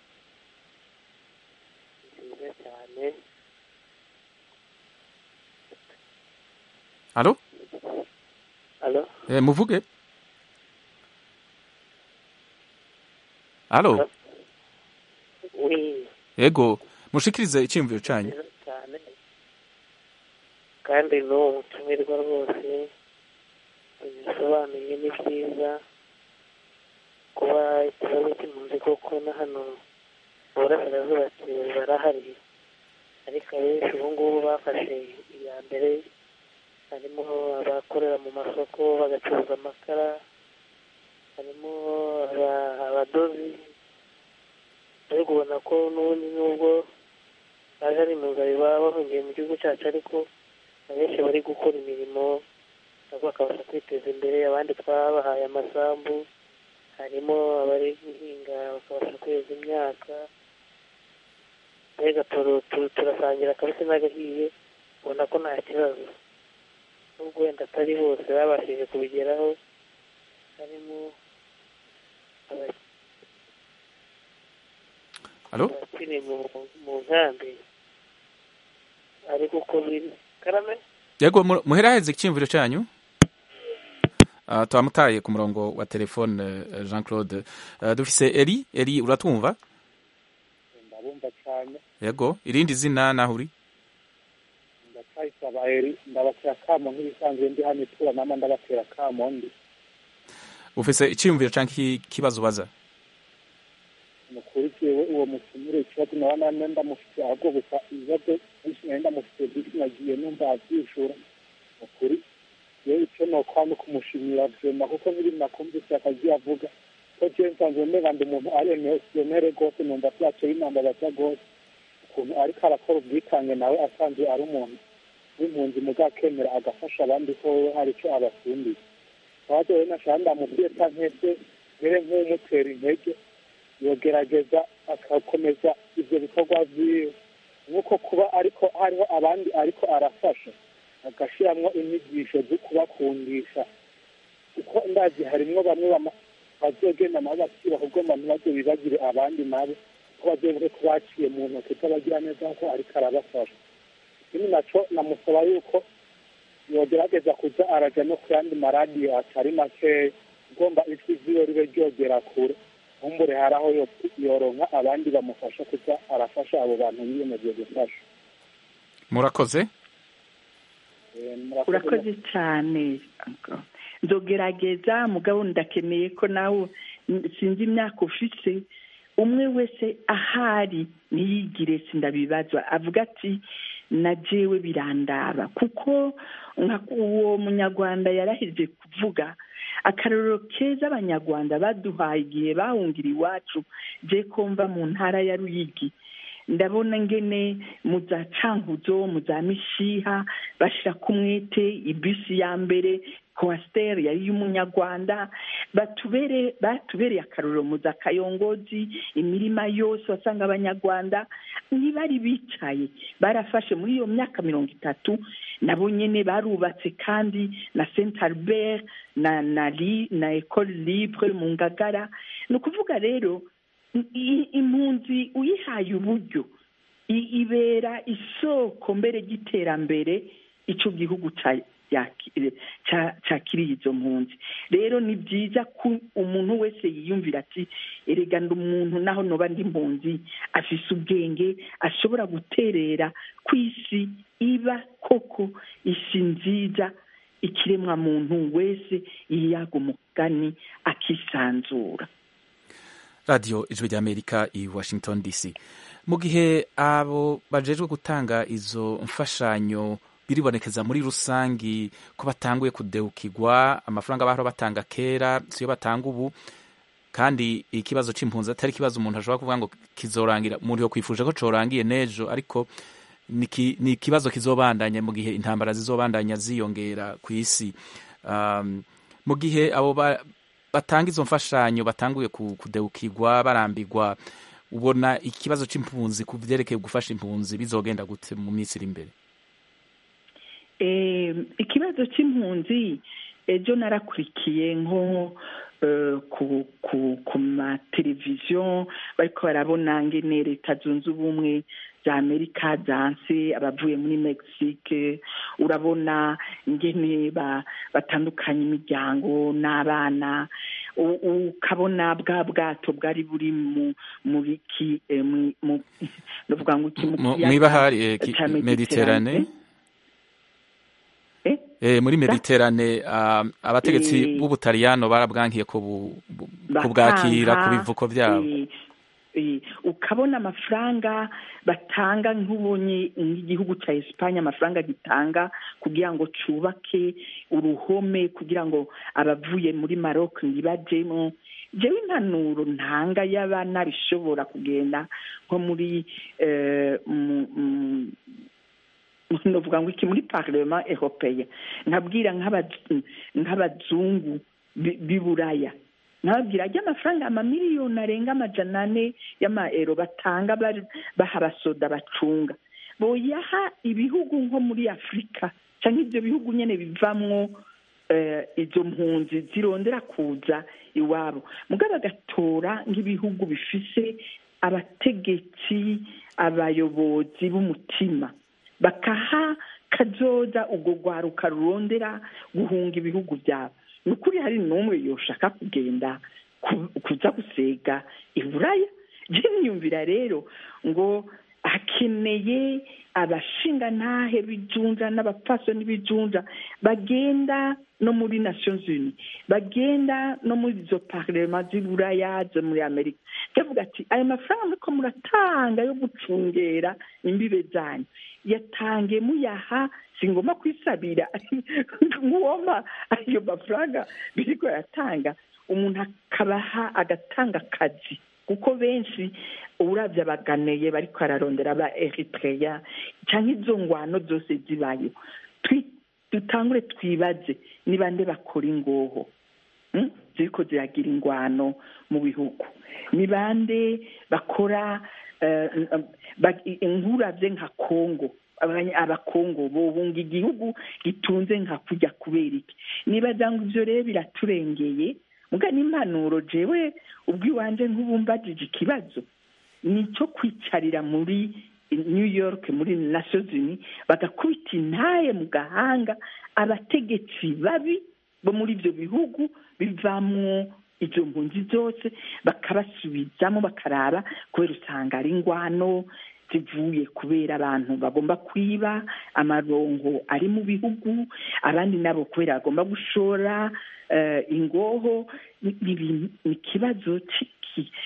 [SPEAKER 11] nziza cyane
[SPEAKER 1] alo
[SPEAKER 11] alo
[SPEAKER 1] eh, muvuge alo
[SPEAKER 11] wi
[SPEAKER 1] ego mushikirize icyiyumviro cyanyu
[SPEAKER 11] nziza cyane kandi n'uwo mutumirwa rwose bisobanuye ni byiza kuba ikibazo cy'impunzi koko na hano mu burasirazuba barahari ariko abenshi ubu ngubu bafashe iya mbere harimo abakorera mu masoko bagacuruza amakara harimo aba- abadozi ariko ubona ko n'ubundi nubwo baje ari impunzi baba bahungiye mu gihugu cyacu ariko abenshi bari gukora imirimo nabo bakabasha kwiteza imbere abandi twabahaye amasambu harimo abari guhinga bakabasha kweza imyaka mbega turu- tu- turasangira akabisi n'agahiye ubona ko nta kibazo nubwo wenda atari bose babashije kubigeraho harimo aba-
[SPEAKER 1] alo
[SPEAKER 11] abakiri mu mu nkambi ariko uko biri karame
[SPEAKER 1] yego mu- muheraheze icyiyumviro cyanyu Ah, twamutaye ku murongo wa telefone eh, jean claude Ah, dufise eri eri uratwumva
[SPEAKER 12] ndabumva cyane
[SPEAKER 1] yego irindi zina naho uri
[SPEAKER 12] ndacyayisaba eri ndabatera kamo nk'ibisanzwe ndi hano itura nama ndabatera kamo ndi
[SPEAKER 1] ufise icyiyumviro cyangwa iki- ikibazo ubaza
[SPEAKER 12] mukurikiwe uwo mutumire ikibazo nawe nane ndamufite ahubwo gusa ibibazo byinshi nari ndamufite byinshi nagiye numva abyishura ukuri yewe icyo nokwama kumushimira vyema kuko biri nakumvise akagiye avuga ko jewe nsanzwe mega ndi umuntu ari emesiyonere rwose numva vyaco binambabaza rwose ukuntu ariko arakora ubwitange nawe asanzwe ari umuntu w'impunzi mugakemera agafasha abandi ko wewe hari ico abasumbiye twaje rero nashaka ndamubwiye kankese mbere nk'umutera intege yogerageza agakomeza ibyo bikorwa vyiwe nk'uko kuba ariko hariho abandi ariko arafasha agashiramwo inyigisho zo kubakundisha kuko ndazi harimwo bamwe bama- bazogenda nabo bakiba kugomba ntibaze bibagire abandi nabo ko bazovuge ko baciye mu ntoki z'abagira neza ko ariko arabafasha ikindi naco namusaba yuko yogerageza kuza araja no ku yandi maradiyo atari makeya ugomba ijwi ryiwe ribe ryogera kure nkumbure hari aho yo- yoronka abandi bamufasha kuza arafasha abo bantu yiyemeje gufasha
[SPEAKER 1] murakoze
[SPEAKER 12] Eh, murakoze
[SPEAKER 6] urakoze cyane nzogerageza mugabo ndakeneye ko nawe sinzi imyaka ufite umwe wese ahari ntiyigire sindabibazwa avuga ati na jewe birandaba kuko nka uwo munyarwanda yaraheje kuvuga akarorero keza abanyarwanda baduhaye igihe bahungira iwacu je kumva mu ntara ya ruyigi ndabona ngene mu za cankuzo mu za mishiha bashira ku mwete ibisi ya mbere kwasiteri yari y'umunyarwanda batubere batubereye akarorero mu za kayongozi imirima yose wasanga abanyarwanda ntibari bicaye barafashe muri iyo myaka mirongo itatu nabo nyene barubatse kandi na saint albert na na li na ecole libre mu ngagara ni ukuvuga rero i- impunzi uyihaye uburyo i- ibera isoko mbere ry'iterambere ico gihugu ca- yaki- ca- cakiriye izo mpunzi rero ni byiza ko umuntu wese yiyumvira ati erega ndi umuntu naho noba ndi impunzi afise ubwenge ashobora guterera ku isi iba koko isi nziza ikiremwa muntu wese yiyaga umugani akisanzura
[SPEAKER 1] radiyo ijwi ry'amerika i washington dc mu gihe abo bajejwe gutanga izo mfashanyo biribonekeza muri rusangi ko batanguye kudeukirwa amafaranga bahora batanga kera siyo batanga ubu kandi ikibazo c'impunzi atari ikibazo umuntu ashobora kuvuga ngo kizorangira umuntu yokwifuje ko corangiye n'ejo ariko ni ki- ni ikibazo kizobandanya mu gihe intambara zizobandanya ziyongera ku isi um, mu gihe abo ba- batanga izo mfashanyo batanguye ku- kudeukirwa barambirwa ubona ikibazo c'impunzi ku vyerekeye gufasha impunzi bizogenda gute mu minsi iri imbere
[SPEAKER 6] Eh, ikibazo cy'impunzi ejo narakurikiye nko eh, ku ku ku mateleviziyo bariko barabona ngene leta zunze ubumwe za amerika zanse abavuye muri mexique urabona ingene ba- batandukanya imiryango n'abana U- ukabona bwa bwato bwari buri mu mu biki eh, mu- mu- novuga ngo iki mu
[SPEAKER 1] Mu-
[SPEAKER 6] kiyaga
[SPEAKER 1] mw'ibahari eh, ki-
[SPEAKER 6] ca
[SPEAKER 1] mediterane Eh, muri mediterane ah, abategetsi
[SPEAKER 6] Eh.
[SPEAKER 1] b'ubutaliyano barabwankiye ko bu- bu-
[SPEAKER 6] Bakanka,
[SPEAKER 1] kubwakira ku bivuko vyabo
[SPEAKER 6] eh, eh, ukabona amafaranga batanga nk'ubonye nk'igihugu cya esipanye amafaranga gitanga kugira ngo cubake uruhome kugira ngo abavuye muri maroc ntibajemo jewe impanuro ntanga y'abana bishobora kugenda nko muri eh, mu- mu- novuga ngo iki muri parlement européen nkabwira nk'aba- nk'abazungu bi- b'i buraya nkababwira ajya amafaranga amamiliyoni arenga amajana ane y'amaero batanga bari- baha abasoda bacunga boyaha ibihugu nko muri afurika cyangwa ibyo bihugu nyine bivamwo eh, izo mpunzi zirondera kuza iwabo mugabo bagatora nk'ibihugu bifise abategetsi abayobozi b'umutima bakaha kazoza ubwo rwaruka rurondera guhunga ibihugu byabo ni ukuri hari n'umwe yoshaka kugenda ku- kuza gusega i buraya je niyumvira rero ngo hakeneye abashingantahe b'ijunja n'abapfasoni b'ijunja bagenda no muri nations unies bagenda no muri izo parlement z'i buraya zo muri amerika ndavuga ati ayo mafaranga muriko muratanga yo gucungera imbibe zanyu yatange muyaha singomba kwisabira nk'uwoma ayo mafaranga biriko yatanga umuntu akabaha agatanga akazi kuko benshi uravye abaganeye bariko ararondera aba eritreya canke izo ngwano zose zibayo Twi- dutangure twibaze ni bande bakora ingoho mm? ziriko ziragira ingwano mu bihugu ni bande bakora eh, ba- nkuravye nka kongo abanya- abakongo bohunga igihugu gitunze nka kurya kubera iki nibaza ngo ivyo rero biraturengeye muga n'impanuro jewe ubwo iwanje nk'ubumbajije ikibazo ni icyo kwicarira muri new york muri nations unies bagakubita intaye mu gahanga abategetsi babi bo muri ibyo bihugu bivamwo izo mpunzi zose bakabasubizamo bakaraba kubera usanga ari ingwano zivuye kubera abantu bagomba kwiba amarongo ari mu bihugu abandi nabo kubera bagomba gushora eh, ingoho ni ni ibintu- ni ikibazo ciki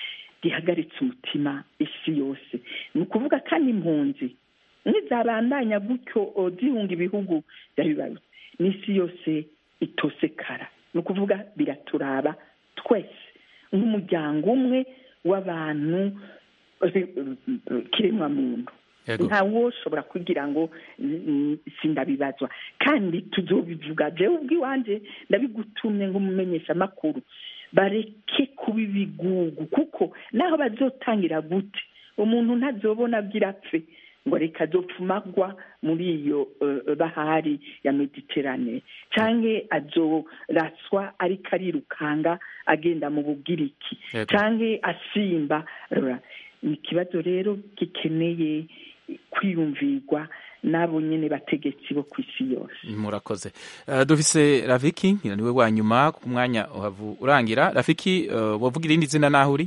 [SPEAKER 6] gihagaritse umutima isi yose ni ukuvuga kandi impunzi nizabandanya gutyo zihunga ibihugu byabibarutse n'isi yose itosekara ni ukuvuga biraturaba twese nk'umuryango umwe w'abantu kiremwa muntu ntawe ushobora kugira ngo sindabibazwa kandi tuzobivuga jewe ubw'iwanjye ndabigutumye nk'umumenyeshamakuru bareke kuba ibigugu kuko naho bazotangira gute umuntu ntazobona byirapfe ngo reka azopfumagwa muri iyo bahari ya mediterane cyangwa azoraswa ariko arirukanga agenda mu bugiriki cyangwa asimba ni ikibazo rero gikeneye kwiyumvirwa n'abo nyine bategetsi bo ku isi yose
[SPEAKER 1] murakoze dufise rafiki niwe wa nyuma ku mwanya urangira rafiki wavuga irindi zina naho uri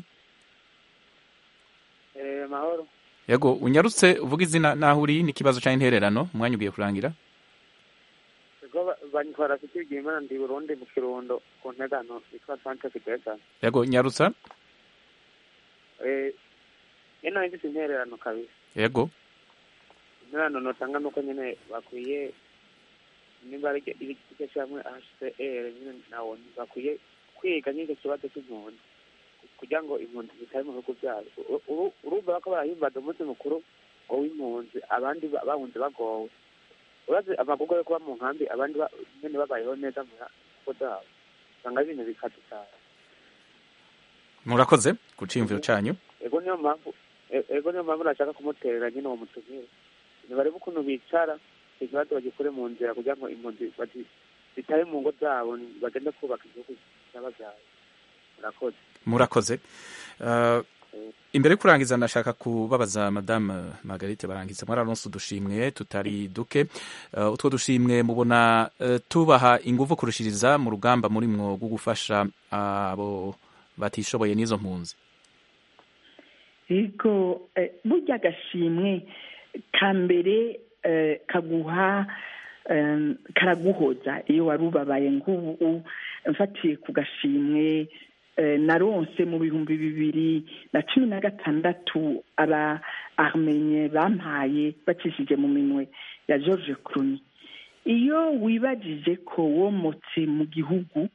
[SPEAKER 13] mahoro
[SPEAKER 1] yego unyarutse uvuga izina naho uri n'ikibazo cya intererano umwanya ugiye kurangira
[SPEAKER 13] banyitwa rafiki bigimana ndi burundi mu kirundo ku ntegano yitwa sante fidesa
[SPEAKER 1] yego nyarutsa
[SPEAKER 13] ino ifite intererano kabisa
[SPEAKER 1] yego
[SPEAKER 13] intererano notanga nuko nyine bakwiye nimba ari igice cyamwe hcr nyine nawo bakwiye kwiga n'icyo kibazo cy'impunzi kugira ngo impunzi zitari mu bihugu byabo urumva ko barahimbaza umunsi mukuru ngo w'impunzi abandi bahunze bagowe urazi amagugu yo kuba mu nkambi abandi nyine babayeho neza mu ngo zabo usanga ibintu bikaze cyane
[SPEAKER 1] murakoze ku cyiyumviro cyanyu
[SPEAKER 13] ego niyo mpamvu ego niyo mpamvu nashaka kumuterera nyine uwo mutumire ntibarebe ukuntu bicara ikibazo bagikure mu nzira kugira ngo impunzi zitahe mu ngo zabo bagende kubaka igihugu cy'ababyaye murakoze
[SPEAKER 1] murakoze imbere yo kurangiza ndashaka kubabaza madamu margarite barangiza mwararonse udushimwe tutari duke utwo dushimwe mubona tubaha ingufu kurushiriza mu rugamba muri mwo rwo gufasha abo batishoboye n'izo mpunzi
[SPEAKER 6] yego burya agashimwe ka mbere kaguha karaguhoza iyo wari ubabaye nk'ubu mfatiye ku gashimwe naronse mu bihumbi bibiri na cumi na gatandatu aba armenye bampaye bacishije mu minwe ya george cruni iyo wibagije ko womotse mu gihugu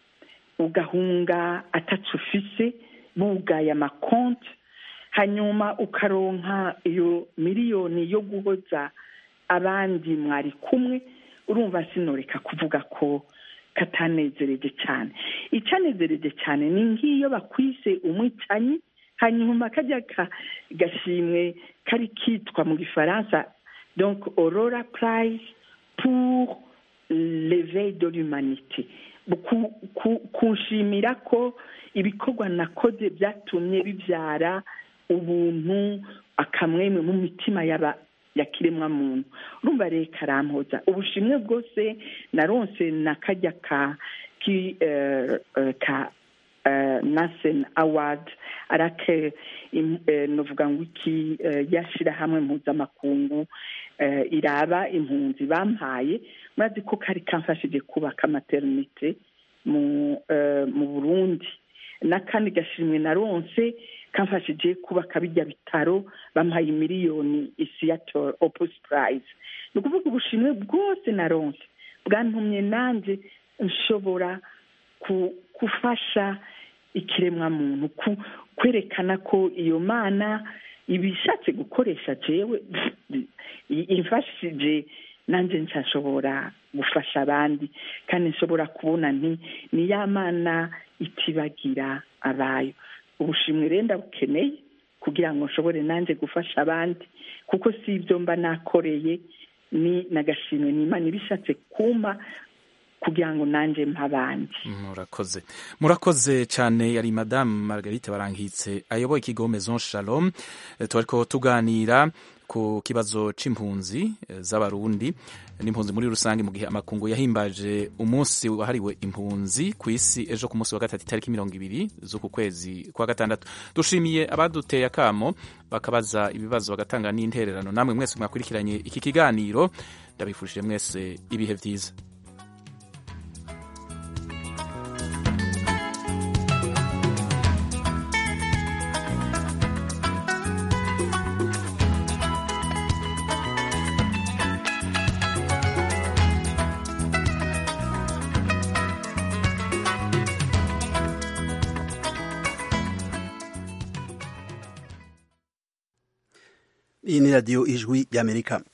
[SPEAKER 6] ugahunga atacu ufise bugaye amakonti hanyuma ukaronka iyo miliyoni yo guhoza abandi mwari kumwe urumva sinoreka kuvuga ko katanezereje cyane icyanezereje cyane ni nk'iyo bakwise umwicanyi hanyuma kajya gashimwe kari kitwa mu gifaransa donc aurora prize pour l'éveil de l'humanité kunshimira ko ibikorwa nakoze byatumye bibyara ubuntu akamwemwe mu mitima y'aba ya kiremwa muntu urumva rero karampoza ubushimwe bwose naronse na kajya ka ki ka nasen award arake novuga ngo iki yashirahamwe mpuzamakungu iraba impunzi bampaye murazi ko kari kamfashije kubaka maternite mu mu burundi n'akandi gashimwe naronse kamfashije kubaka bijya bitaro bampaye miliyoni isiyator opus prize ni ukuvuga ubushimwe bwose naronse bwantumye nanjye nshobora gufasha ikiremwa muntu kwerekana ko iyo mana ibishatse gukoresha jewe imfashije nanjye nshashobora gufasha abandi kandi nshobora kubona nti ni ya mana itibagira abayo ubushimwe rero ndabukeneye kugira ngo nshobore nanjye gufasha abandi kuko si ibyo mba nakoreye ni n'agashimwe ni imana ibishatse kumpa kugira ngo nanjye abandi
[SPEAKER 1] murakoze murakoze cyane yari madamu margarite barangitse ayoboye ikigo maison shalom turi ko tuganira ku kibazo c'impunzi z'abarundi n'impunzi muri rusange mu gihe amakungu yahimbaje umunsi wahariwe impunzi ku isi ejo ku munsi wa gatatu itariki mirongo ibiri z'uku kwezi kwa gatandatu dushimiye abaduteye akamo bakabaza ibibazo bagatanga n'intererano namwe mwese mwakurikiranye iki kiganiro ndabifurije mwese ibihe byiza
[SPEAKER 14] iyi ni radiyo ijwi ry'amerika